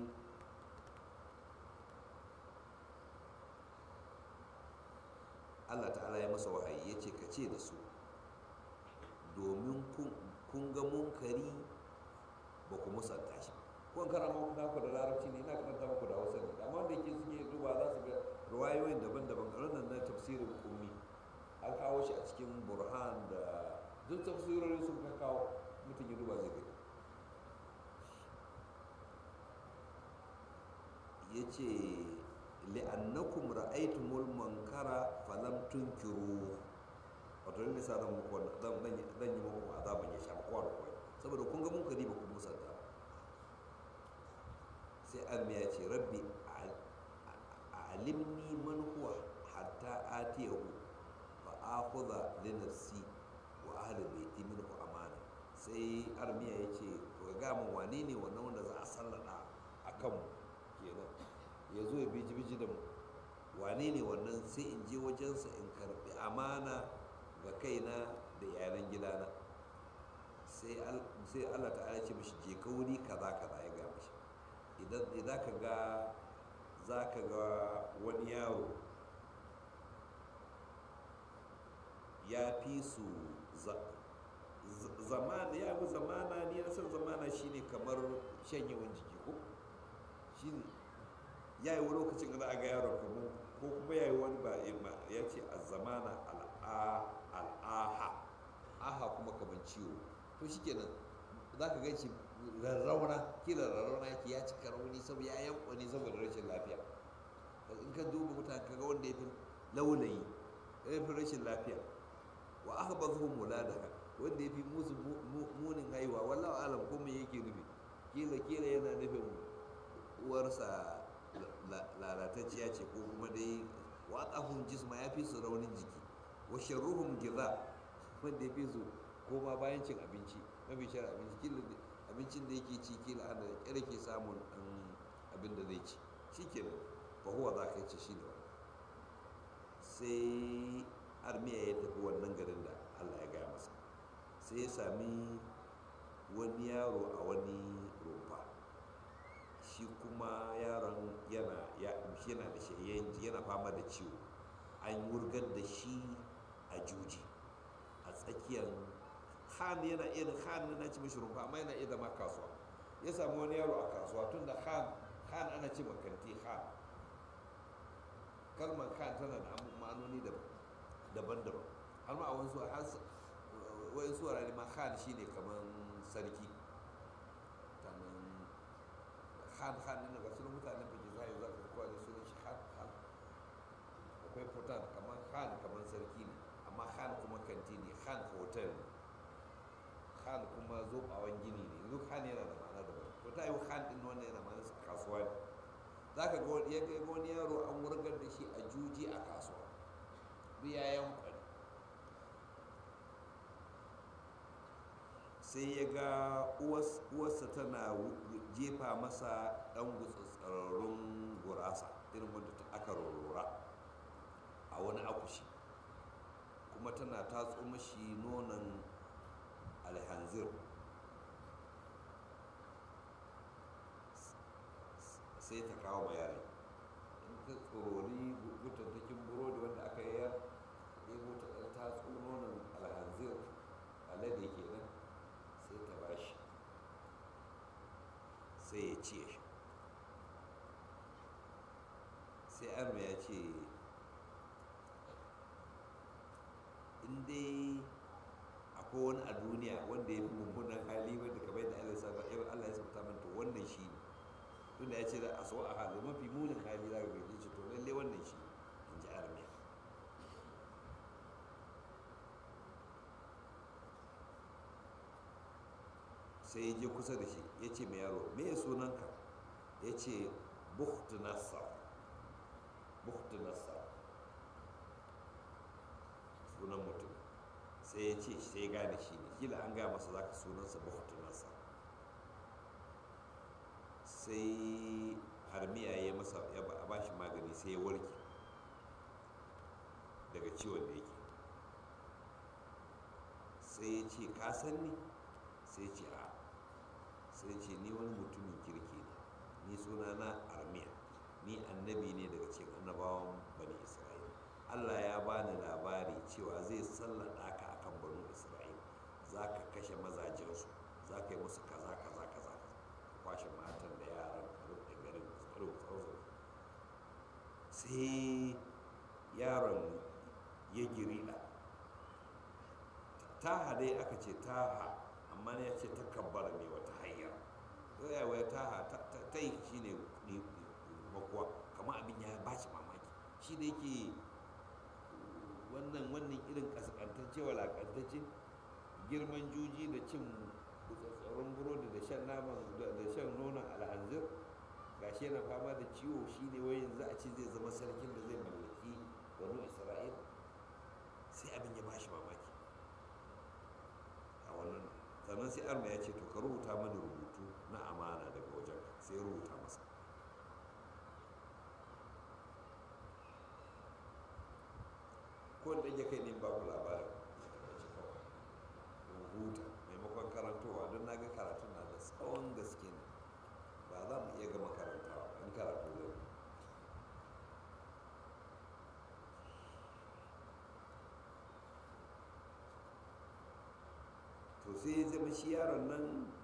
allah ta'ala ya masa wahayi ya ce ka ce da su domin kun ga munkari ba ku musanta shi kun karama ku naku da larabci ne ina karanta muku da hausa ne amma wanda yake suke duba za su ga ruwayoyin daban-daban wannan na tafsirin kummi an kawo shi a cikin burhan da duk tafsirorin sun ka kawo mutum ya duba zai gani ya ce li'annakum ra'aytumul munkara falam tunkiru wato ne sa zan muku zan zan yi muku azaban ya shafa kowa da kowa saboda kun ga munkari ba ku musanta sai an ya ce rabbi alimni man huwa hatta atiyahu fa akhudha li nafsi wa ahli baiti minhu amana sai armiya ya ce to ga mun wane ne wannan wanda za a sallada akan mu kenan ya zo ya biji biji da mu wane ne wannan sai in je wajensa in karbi amana ga kaina da yaran gidana sai allah ta'ala ce mishi je ka wuri kaza kaza ya ga mishi idan ka ga za ka ga wani yaro ya fi su zamana ya fi zamana ni na san zamana shine kamar shanyewan jiki ko shine ya yi wani lokacin da a ga yaron kamar ko kuma ya yi wani ba ya ce a zamana al'aha aha kuma kamar ciwo to shi kenan za ka gan shi rarrauna kila rarrauna yake ya cika rauni saboda ya yanko ne saboda rashin lafiya in ka duba mutane kaga wanda ya fi laulayi ya fi rashin lafiya wa aka ba zuwa mula da wanda ya fi musu munin haihuwa wallawa alam ko me yake nufi kila kila yana nufin uwarsa lalatacciya ce ko kuma dai watsahun jisma ya fi su raunin jiki wa sharruhum giza wanda ya fi su koma bayan cin abinci mafi shar abinci kila abincin da yake ci kila ana kyar ke samun ɗan abin da zai ci shi ke nan fa huwa za ka ci shi ne sai armiya ya tafi wannan garin da allah ya gaya masa sai ya sami wani yaro a wani rumfa shi kuma yaron yana yana da shi yana fama da ciwo an wurgar da shi a juji a tsakiyar khan yana irin khan na ci mishi rumfa amma yana iya zama kasuwa ya samu wani yaro a kasuwa tun da khan khan ana ce makanti khan kalmar khan tana da ma'anoni daban-daban har ma a wasu wani su wurare ma khan shine kamar sarki khan khan ne ga sunan mutanen da ke zai za ka kowa da sunan shi khan khan akwai futan kamar khan kamar sarki ne amma khan kuma kanti ne khan hotel ne khan kuma zobawan gini ne yanzu khan yana da ma'ana daban to ta yi khan din wannan yana ma'ana su kasuwa ne za ka ga ya ga wani yaro an wurgar da shi a juji a kasuwa duk ya yankwani sai ya ga uwarsa tana jefa masa ɗan gutsatsararrun gurasa irin wanda aka rorora a wani akushi kuma tana tatso mashi nonon alhanzir sai ta kawo ma yaran in ta tsorori gutattakin burodi wanda aka yi ya ɗebo ta ɗan tatso nonon alhanzir alade kenan sai ta ba shi sai ya ci shi sai arma ya ce in dai akwai wani a duniya wanda ya fi mummunan hali wanda kamar yadda Allah ya saba yau Allah ya saba min to wannan shi ne tunda ya ce da a so a hali mafi munin hali za ka gaji ce to lalle wannan shi in ji armiya sai ya je kusa da shi ya ce mai yaro me ya sunanka ya ce bukhtu nassar bukhtu nassar sunan mutum sai ya ce sai ya gane shi ne kila an gaya masa zaka sunansa bukhtu nassar sai harmiya ya masa ya ba shi magani sai ya warke daga ciwon da yake sai ya ce ka san ni sai ce a sai ce ni wani mutumin kirki ne ni suna na armiya ni annabi ne daga cikin annabawan bani isra'ila allah ya bani labari cewa zai sallada ka akan bani isra'ila za ka kashe mazajensu za ka yi musu kaza kaza kaza kwashe matan da yaran da garin tsaro tsaro sai yaron ya girida taha dai aka ce taha amma ya ce ta kabbara ne wata hanyar yawa ta ta yi shi ne makuwa kamar abin ya ba shi mamaki shi da yake wannan wannan irin kaskantacce walakantacce girman juji da cin tsaron burodi da shan naman da shan nonon alhanzir gashi yana fama da ciwo shi ne wai yanzu a ce zai zama sarkin da zai mallaki wani isra'il sai abin ya bashi mamaki a wannan sannan sai arma ya ce to ka rubuta mana rubutu na amana daga wajen sai ya rubuta masa ko da ya kai ne ba ku labarin rubuta maimakon karantowa don na ga karatu na da tsawon gaske ne ba za mu iya gama karantawa in karatu zai to sai ya zama shi yaron nan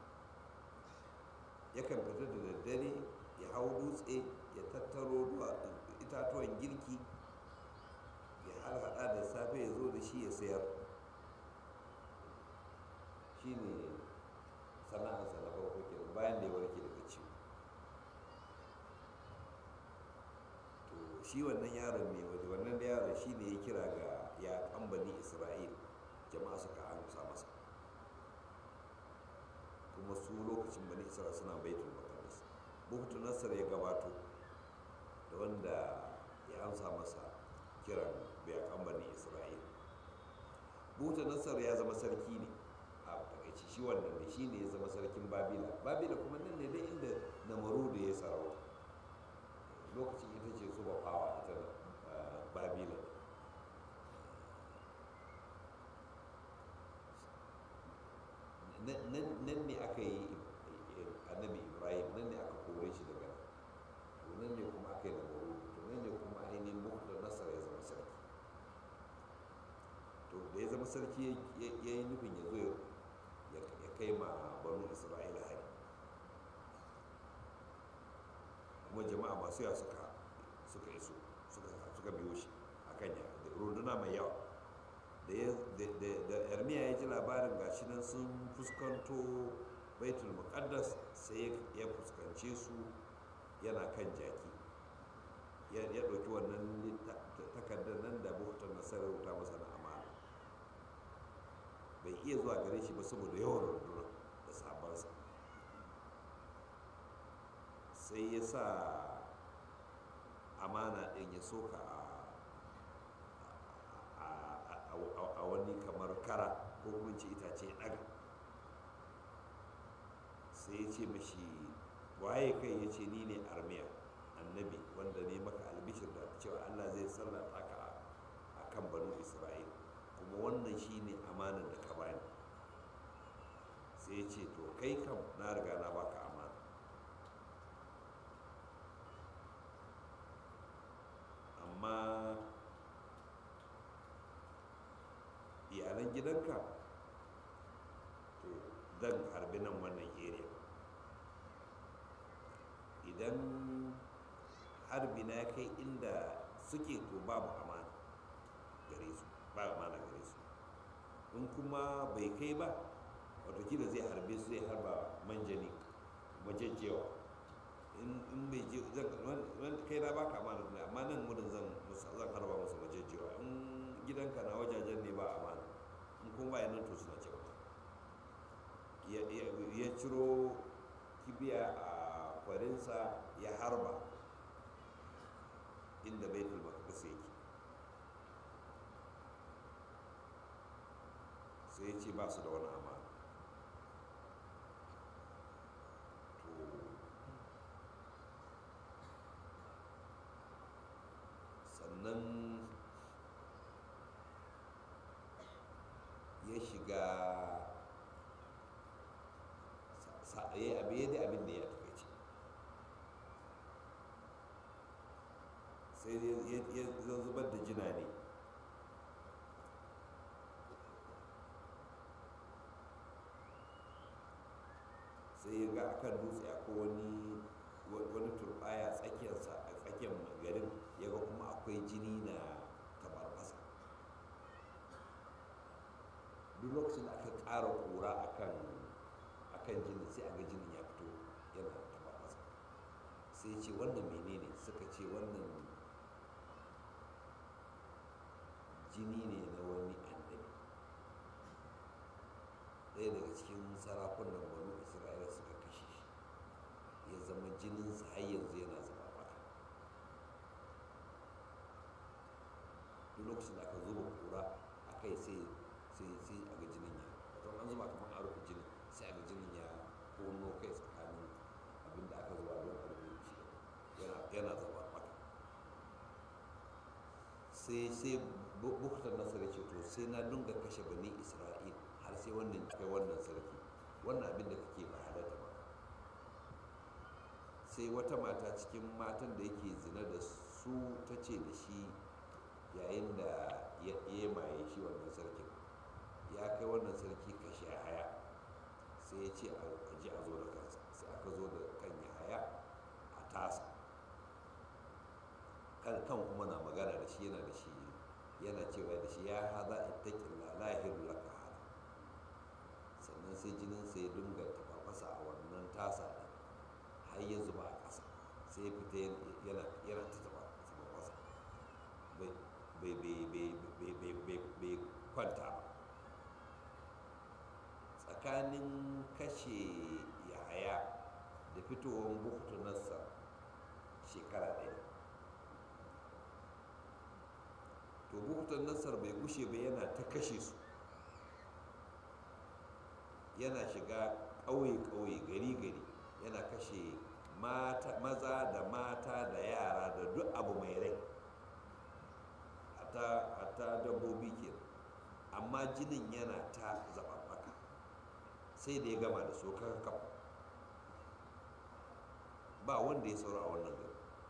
yakan fita da daddare ya hau dutse ya tattaro itatuwan girki ya harhaɗa da safe ya zo da shi ya sayar shi ne sana'arsa na farko kenan bayan da ya warke daga ciwo to shi wannan yaron mai waje wannan da yaron shi ne ya kira ga ya kambani isra'il jama'a suka amsa masa kuma su lokacin bani isra'il suna baitul maqdis buktu nasar ya gabato da wanda ya amsa masa kiran ya kambani isra'il buktu nasar ya zama sarki ne a takaici shi wannan ne shi ne ya zama sarkin babila babila kuma nan ne dai inda namaru da ya sarauta lokacin ita ce su fawa ita babila nan ne aka yi annabi ibrahim nan ne aka kore shi daga to nan ne kuma aka yi namaru to nan ne kuma ainihin mukhtar nasar ya zama sarki to da ya zama sarki ya yi nufin ya zo ya kai ma banu isra'ila hari kuma jama'a masu yawa suka suka iso suka biyo shi a kan ya runduna mai yawa da yarmiya ya ji labarin gashi nan sun fuskanto baitul muqaddas sai ya fuskance su yana kan jaki ya ɗauki wannan takardar nan da buktar nasarar wuta masa na amana bai iya zuwa gare shi ba saboda yawan rundunar da sabansa sai ya sa amana ɗin ya soka a wani kamar kara ko kuma ce itace ɗaga sai ya ce mashi waye kai ya ce ni ne armiya annabi wanda ne maka albishir da cewa allah zai sallata ka a kan banu isra'il kuma wannan shi ne amanar da ka bani sai ya ce to kai kam na riga na baka amana amma iyalan gidanka to zan harbi nan wannan area idan harbi na kai inda suke to babu amana gare su ba amana gare su in kuma bai kai ba watakila zai harbe su zai harba manjani majajjewa in bai je kai na baka amana ne amma nan gudun zan zan harba musu majajjewa in gidanka na wajajen ne ba amana in kuma ba yanan to suna cewa ya ciro kibiya a kwarinsa ya harba inda baitul maqdis yake sai ya ce ba su da wani amana to sannan ya shiga ya abu ya da abin da ya takaice sai ya zubar da jina ne sai ya ga akan dutse akwai wani wani turbaya tsakiyarsa a tsakiyar garin ya ga kuma akwai jini na tabarbasa duk lokacin da aka ƙara ƙura akan kan jinin sai a ga jinin ya fito yana taba masa sai ce wannan menene suka ce wannan jini ne na wani annabi ɗaya daga cikin sarakunan banu isra'ila suka kashe shi ya zama jininsa har yanzu yana zama baka duk lokacin da aka zuba kura a kai sai sai sai a ga jinin ya wato an zuba kamar a rufe jinin sai a ga jinin ya kono kai tsakanin abin da aka zuba don a rufe shi yana yana zama baka sai sai buktar nasar ya ce to sai na dunga kashe bani isra'il har sai wannan kai wannan sarki wannan abin da kake ba halatta ba sai wata mata cikin matan da yake zina da su ta ce da shi yayin da ya ya maye shi wannan sarkin ya kai wannan sarki kashe haya sai ya ce a ji a zo da kansa sai aka zo da kan ya haya a tasa kan kan kuma na magana da shi yana da shi yana cewa da shi ya haza ittaqilla la yahilu laka hada sannan sai jinin sa ya dinga tafafasa a wannan tasa din har ya zuba a ƙasa sai ya fita yana yana ta tafafasa bai bai bai bai bai bai bai bai kwanta ba tsakanin kashe yahaya da fitowar buktu nasa shekara ɗaya to buktan nasar bai gushe ba yana ta kashe su yana shiga ƙauye-ƙauye gari-gari yana kashe maza da mata da yara da duk abu mai rai ta dabbobi ke amma jinin yana ta zaɓaɓɓaka sai da ya gama da su kakaf ba wanda ya saura a wannan gari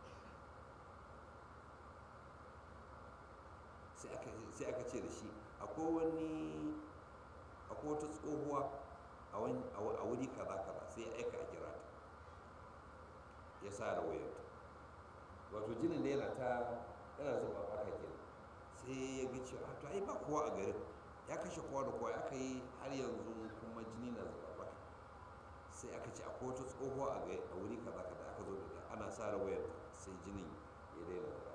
sai aka ce da shi akwai wani akwai wata tsohuwa a wuri kaza kaza sai ya aika a kira ta ya sa da wayarta wato jinin da yana ta yana zuba baka kenan sai ya ga cewa to ai ba kowa a garin ya kashe kowa da kowa aka yi har yanzu kuma jini na zuba baka sai aka ce akwai wata tsohuwa a wuri kaza kaza aka zo da ana sa da wayarta sai jinin ya daina zuba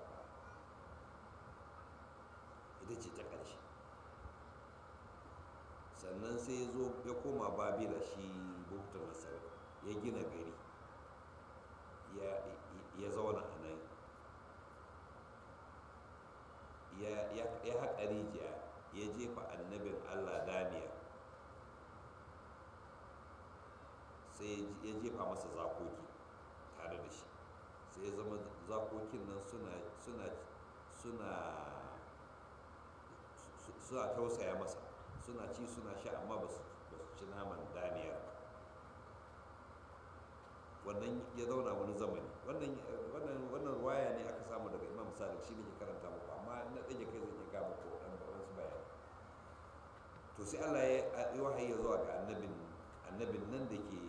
ita ce ta ƙarshe sannan sai ya zo ya koma babila shi buktar nasar ya gina gari ya zauna a nan ya haƙa rijiya ya jefa annabin allah daniya sai ya jefa masa zakoki tare da shi sai ya zama zakokin nan suna suna suna suna tausaya masa suna ci suna sha amma ba su ci naman daniyar wannan ya zauna wani zamani wannan ruwaya ne aka samu daga imam sadiq shi ne ke karanta muku amma na ɗage kai zai ga muku ɗan wasu bayani to sai allah ya yi wahayi ya zuwa ga annabin annabin nan da ke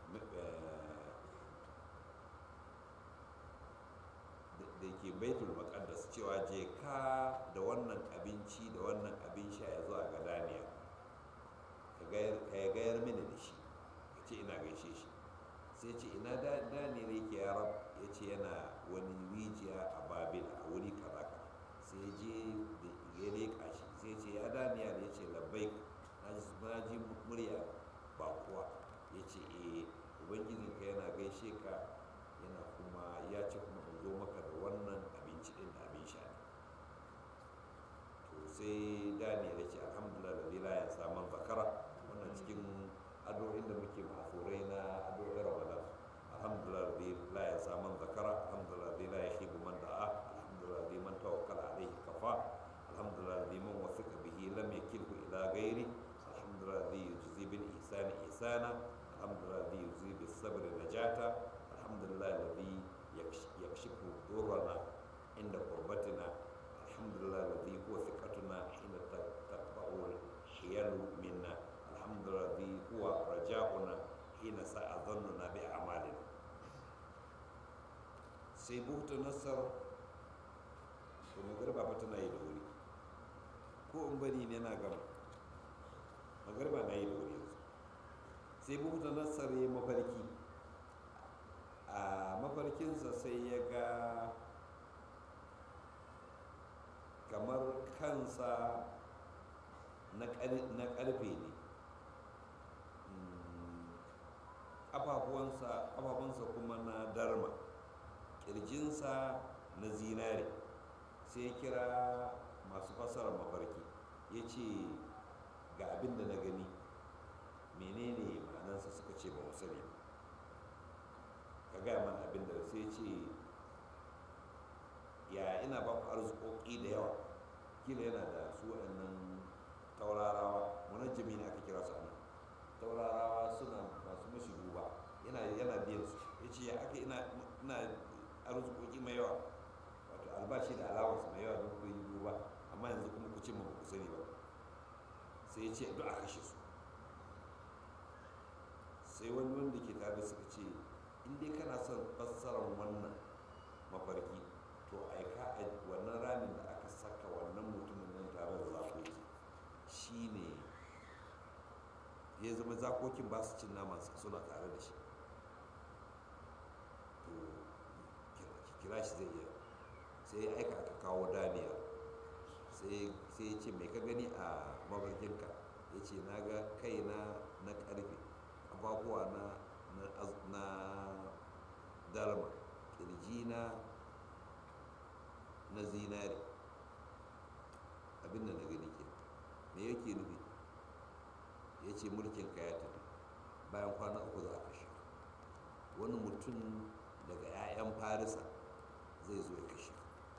da ke baitul maqaddas cewa je ka da wannan abinci da wannan abin sha ya zuwa ga daniya ka ya gayar mini da shi ka ce ina gaishe shi sai ce ina daniyar yake ya rab ya ce yana wani rijiya a babil a wuri kaza sai je ya leƙa shi sai ce ya daniyar ya ce labbai na ji murya ba kuwa ya ce eh ubangijinka yana gaishe ka yana kuma ya ce kuma in zo maka da wannan abinci din da abin sha ne to sai daniel ya ce alhamdulillah da lila ya samun zakara wannan cikin addu'o'in da muke masurai na addu'o'in ramadan alhamdulillah da lila ya samun zakara alhamdulillah da lila ya shigo man da'a alhamdulillah da man tawakkal alaihi kafa alhamdulillah da man wasika bihi lam yakilhu ila ghairi alhamdulillah da yujzi bil ihsani ihsana alhamdulillah da yujzi bis sabri najata alhamdulillah alladhi يكشف ضرنا عند قربتنا الحمد لله الذي هو ثقتنا حين تقطع الحيل منا الحمد لله الذي هو رجاؤنا حين ساء ظننا بأعمالنا sai buhta nasar to magarba fa tana yi da wuri ko in bari ne na gama magarba na yi da wuri yanzu sai bukuta nasar ya mafarki a mafarkinsa sai ya ga kamar kansa na ƙarfe ne ƙafafunsa kuma na darma ƙirjinsa na zinare sai kira masu fasarar mafarki ya ce ga abin da na gani menene ma'anansa suka ce ba mu sani ka gaya mana abin da sai ce ya ina ba ku arzikoki da yawa kila yana da su waɗannan taurarawa munajjami ne aka kira su anan taurarawa suna masu mashi duba yana yana biyan su ya ce ya aka ina ina arzikoki mai yawa wato albashi da alawansu mai yawa don ku yi duba amma yanzu kuma ku ce ma ku sani ba sai ya ce duk a kashe su sai wani wanda ke tare suka ce in dai kana son fassarar wannan mafarki to aika a wannan ramin da aka saka wannan mutumin nan tare da zakoki shine ya zama zakokin ba su cin naman suna tare da shi to kira shi zai iya sai ya aika aka kawo daniya sai ya ce mai ka gani a mafarkinka ya ce na ga kaina na karfe abubuwa na na darma kirjina na zinari abinda na gani ke me yake nufi ya ce mulkin ka ya tafi bayan kwana uku za a kashe wani mutum daga 'ya'yan farisa zai zo ya kashe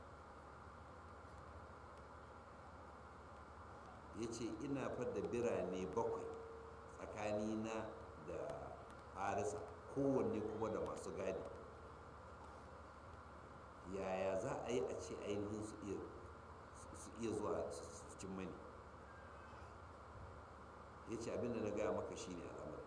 ya ce ina fadda birane bakwai tsakanina da farisa kowanne kuma da masu gadi yaya za a yi a ce ainihin su iya zuwa su cin mani ya ce abinda na gaya maka shine al'amari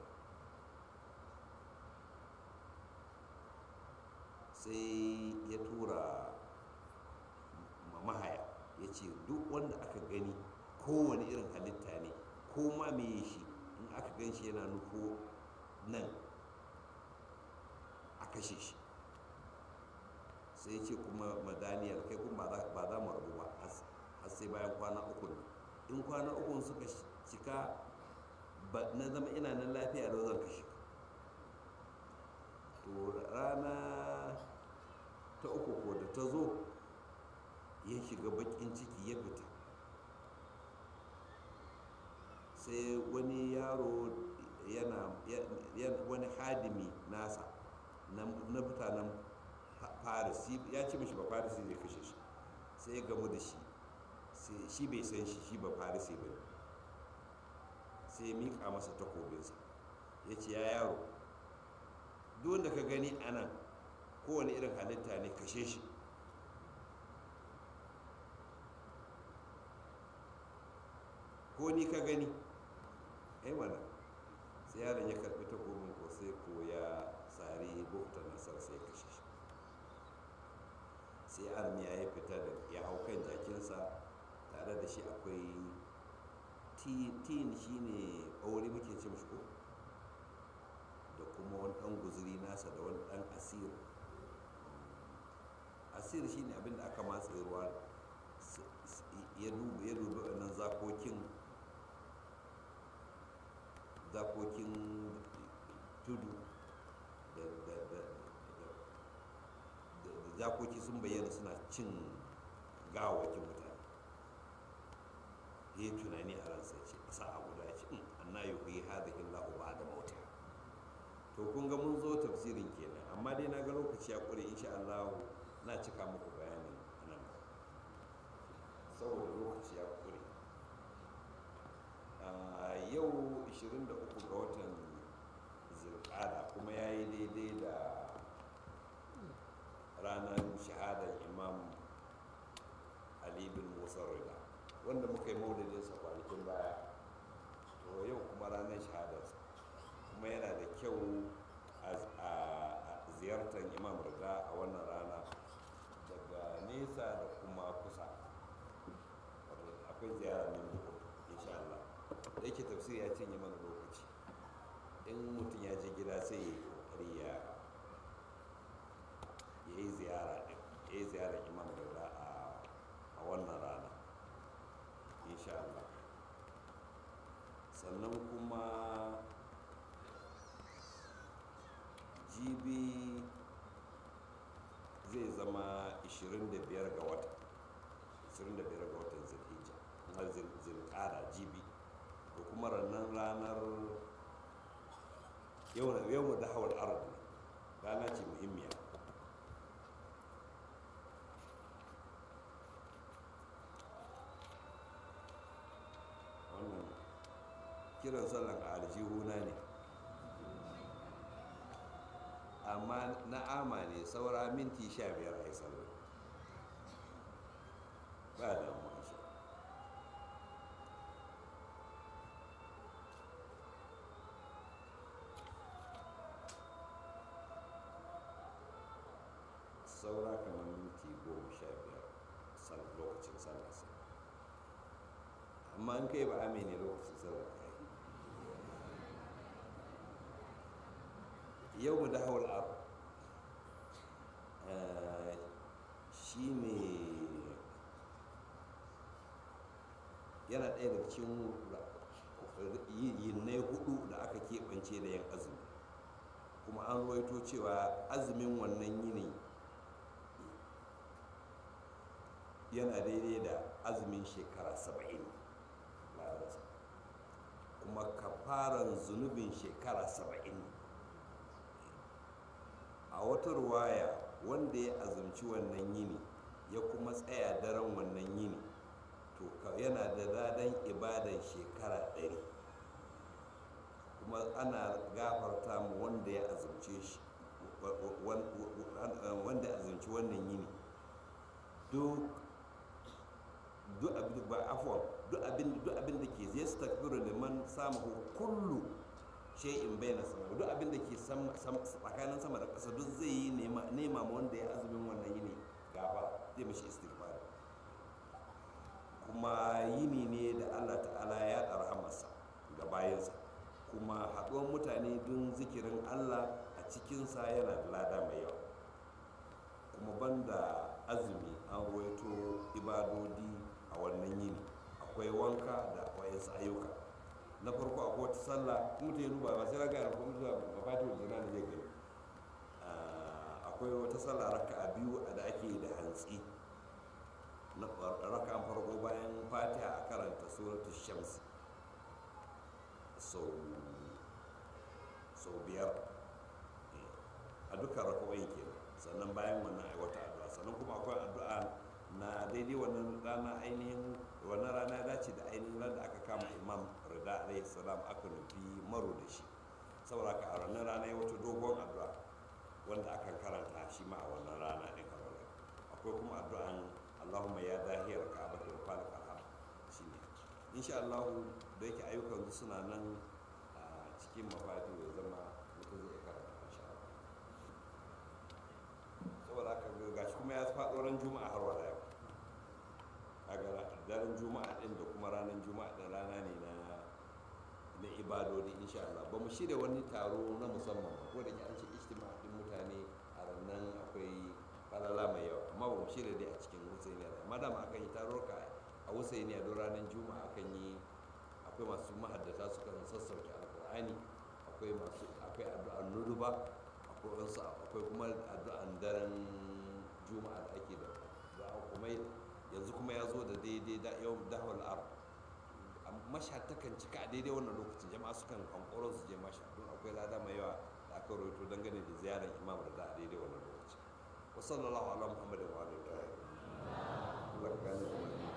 sai ya tura mahaya ya ce duk wanda aka gani kowane irin halitta ne ko ma me shi in aka gan shi yana nufo nan a kashe shi sai ce kuma madaniyar kai kuma ba za mu rabu ba har sai bayan kwana uku ne in kwana uku suka cika na zama ina nan lafiya da zan kashe to rana ta uku ko da ta zo ya shiga bakin ciki ya fita sai wani yaro yana wani hadimi nasa na mutanen paris ya ce mashi ba paris zai kashe shi sai ya gamu da shi shi bai san shi shi ba paris ba ne sai ya miƙa masa takobinsa ya ce ya yaro duk wanda ka gani a nan kowane irin halitta ne kashe shi ko ni ka gani ai mana sai yaron ya karbi takobin ko sai ko ya sari bukta nasar sai kashe shi sai armiya ya fita da ya hau kan jakinsa tare da shi akwai tin shine ɓaure muke ce mashi ko da kuma wani ɗan guzuri nasa da wani ɗan asir asir shine abin da aka matse ruwa ya dubi ya dubi wannan zakokin zakokin tudu da zakoki sun bayyana suna cin gawakin mutane ya yi tunani a ransa ce ƙasa a guda ya ce anna yi kuyi hadihin lahu ba da mauta to kun ga mun zo tafsirin kenan amma dai na ga lokaci ya ƙure insha Allah na cika muku bayanin nan saboda lokaci ya ƙure yau 23 ga watan zirkada kuma ya yi daidai da ranar shahadar imam ali bin musa rida wanda muka yi maudadinsa kwanakin baya to yau kuma ranar shahadarsa kuma yana da kyau a ziyartar imam rida a wannan rana daga nesa da kuma kusa akwai ziyara min buku insha Allah da yake tafsiri ya cinye mana lokaci in mutum ya je gida sai ya yi kokari ya ya yi ziyara ɗin ya yi ziyarar imam rida a wannan rana insha Allah sannan kuma jibi zai zama 25 ga wata 25 ga watan zilhijja har zilkada jibi da kuma rannan ranar yau da hawar ardu rana ce muhimmiya wannan kiran sallan a aljihuna ne amma na ama ne saura minti sha biyar a yi sallar ba da masu saura kamar minti goma sha biyar lokacin sallar sai amma an kai ba ame ne lokacin sallar ya yi yau mu da hawar abu shi ne yana ɗaya daga cikin yinnai hudu da aka keɓance da yan azumi kuma an ruwaito cewa azumin wannan yini yana daidai da azumin shekara saba'in kuma kafaran zunubin shekara saba'in a wata ruwaya wanda ya azumci wannan yini ya kuma tsaya daren wannan yini to yana da dadan ibadan shekara ɗari kuma ana gafarta mu wanda ya azumce shi wanda ya azumci wannan yini duk duk abin ba afwan duk abin duk abin da ke zai stakbiru liman samu kullu shay'in bayna sama duk abin da ke tsakanin sama da ƙasa duk zai yi nema ma wanda ya azumin wannan yini gafa zai mashi istighfar kuma yini ne da Allah ta'ala ya rahamarsa ga bayansa kuma haɗuwar mutane don zikirin Allah a cikinsa yana da lada mai yawa kuma banda azumi an ruwaito ibadodi a wannan yini akwai wanka da wayansu ayyuka na farko akwai wata sallah mutum ya duba ba sai raga da kuma zuwa mafatin zina da zai gani akwai wata sallah raka a biyu da ake da hantsi na raka an farko bayan fatiha a karanta suratul shams sau biyar a duka rakawai ke sannan bayan wannan ai wata addu'a sannan kuma akwai addu'a na daidai wannan rana ainihin wannan rana ya dace da ainihin ran da aka kama imam rida alayhi salam aka nufi maro da shi saboda ka a wannan rana ya wata dogon addu'a wanda aka karanta shi ma a wannan rana ɗin kamar akwai kuma addu'an allahumma ya dahiyar ka'aba da falik alham shi ne insha Allah da yake ayyukan su suna nan a cikin mafadi ya zama mutum zai karanta insha Allah saboda haka gashi kuma ya faɗo ran juma'a har wala yau a daren juma'a ɗin da kuma ranar juma'a ɗin rana ne na na ibadodi insha Allah ba mu shirya wani taro na musamman ba ko da ke an ce ijtima din mutane a rannan akwai falala mai yawa amma ba mu shirya dai a cikin husainiya da amma dama akan yi taruka a husainiya don ranar juma'a akan yi akwai masu mahaddata su kan sassauke alkur'ani akwai masu akwai addu'an nuruba akwai wasu akwai kuma addu'an daren juma'a da ake da du'a kuma yanzu kuma ya zo da daidai da yau dahwal ar masha takan cika a daidai wannan lokacin jama'a sukan hankoron su je masha don akwai lada mai yawa da aka rawaito dangane da ziyarar imam da a daidai wannan lokacin wa sallallahu ala muhammadin wa alihi wa sahbihi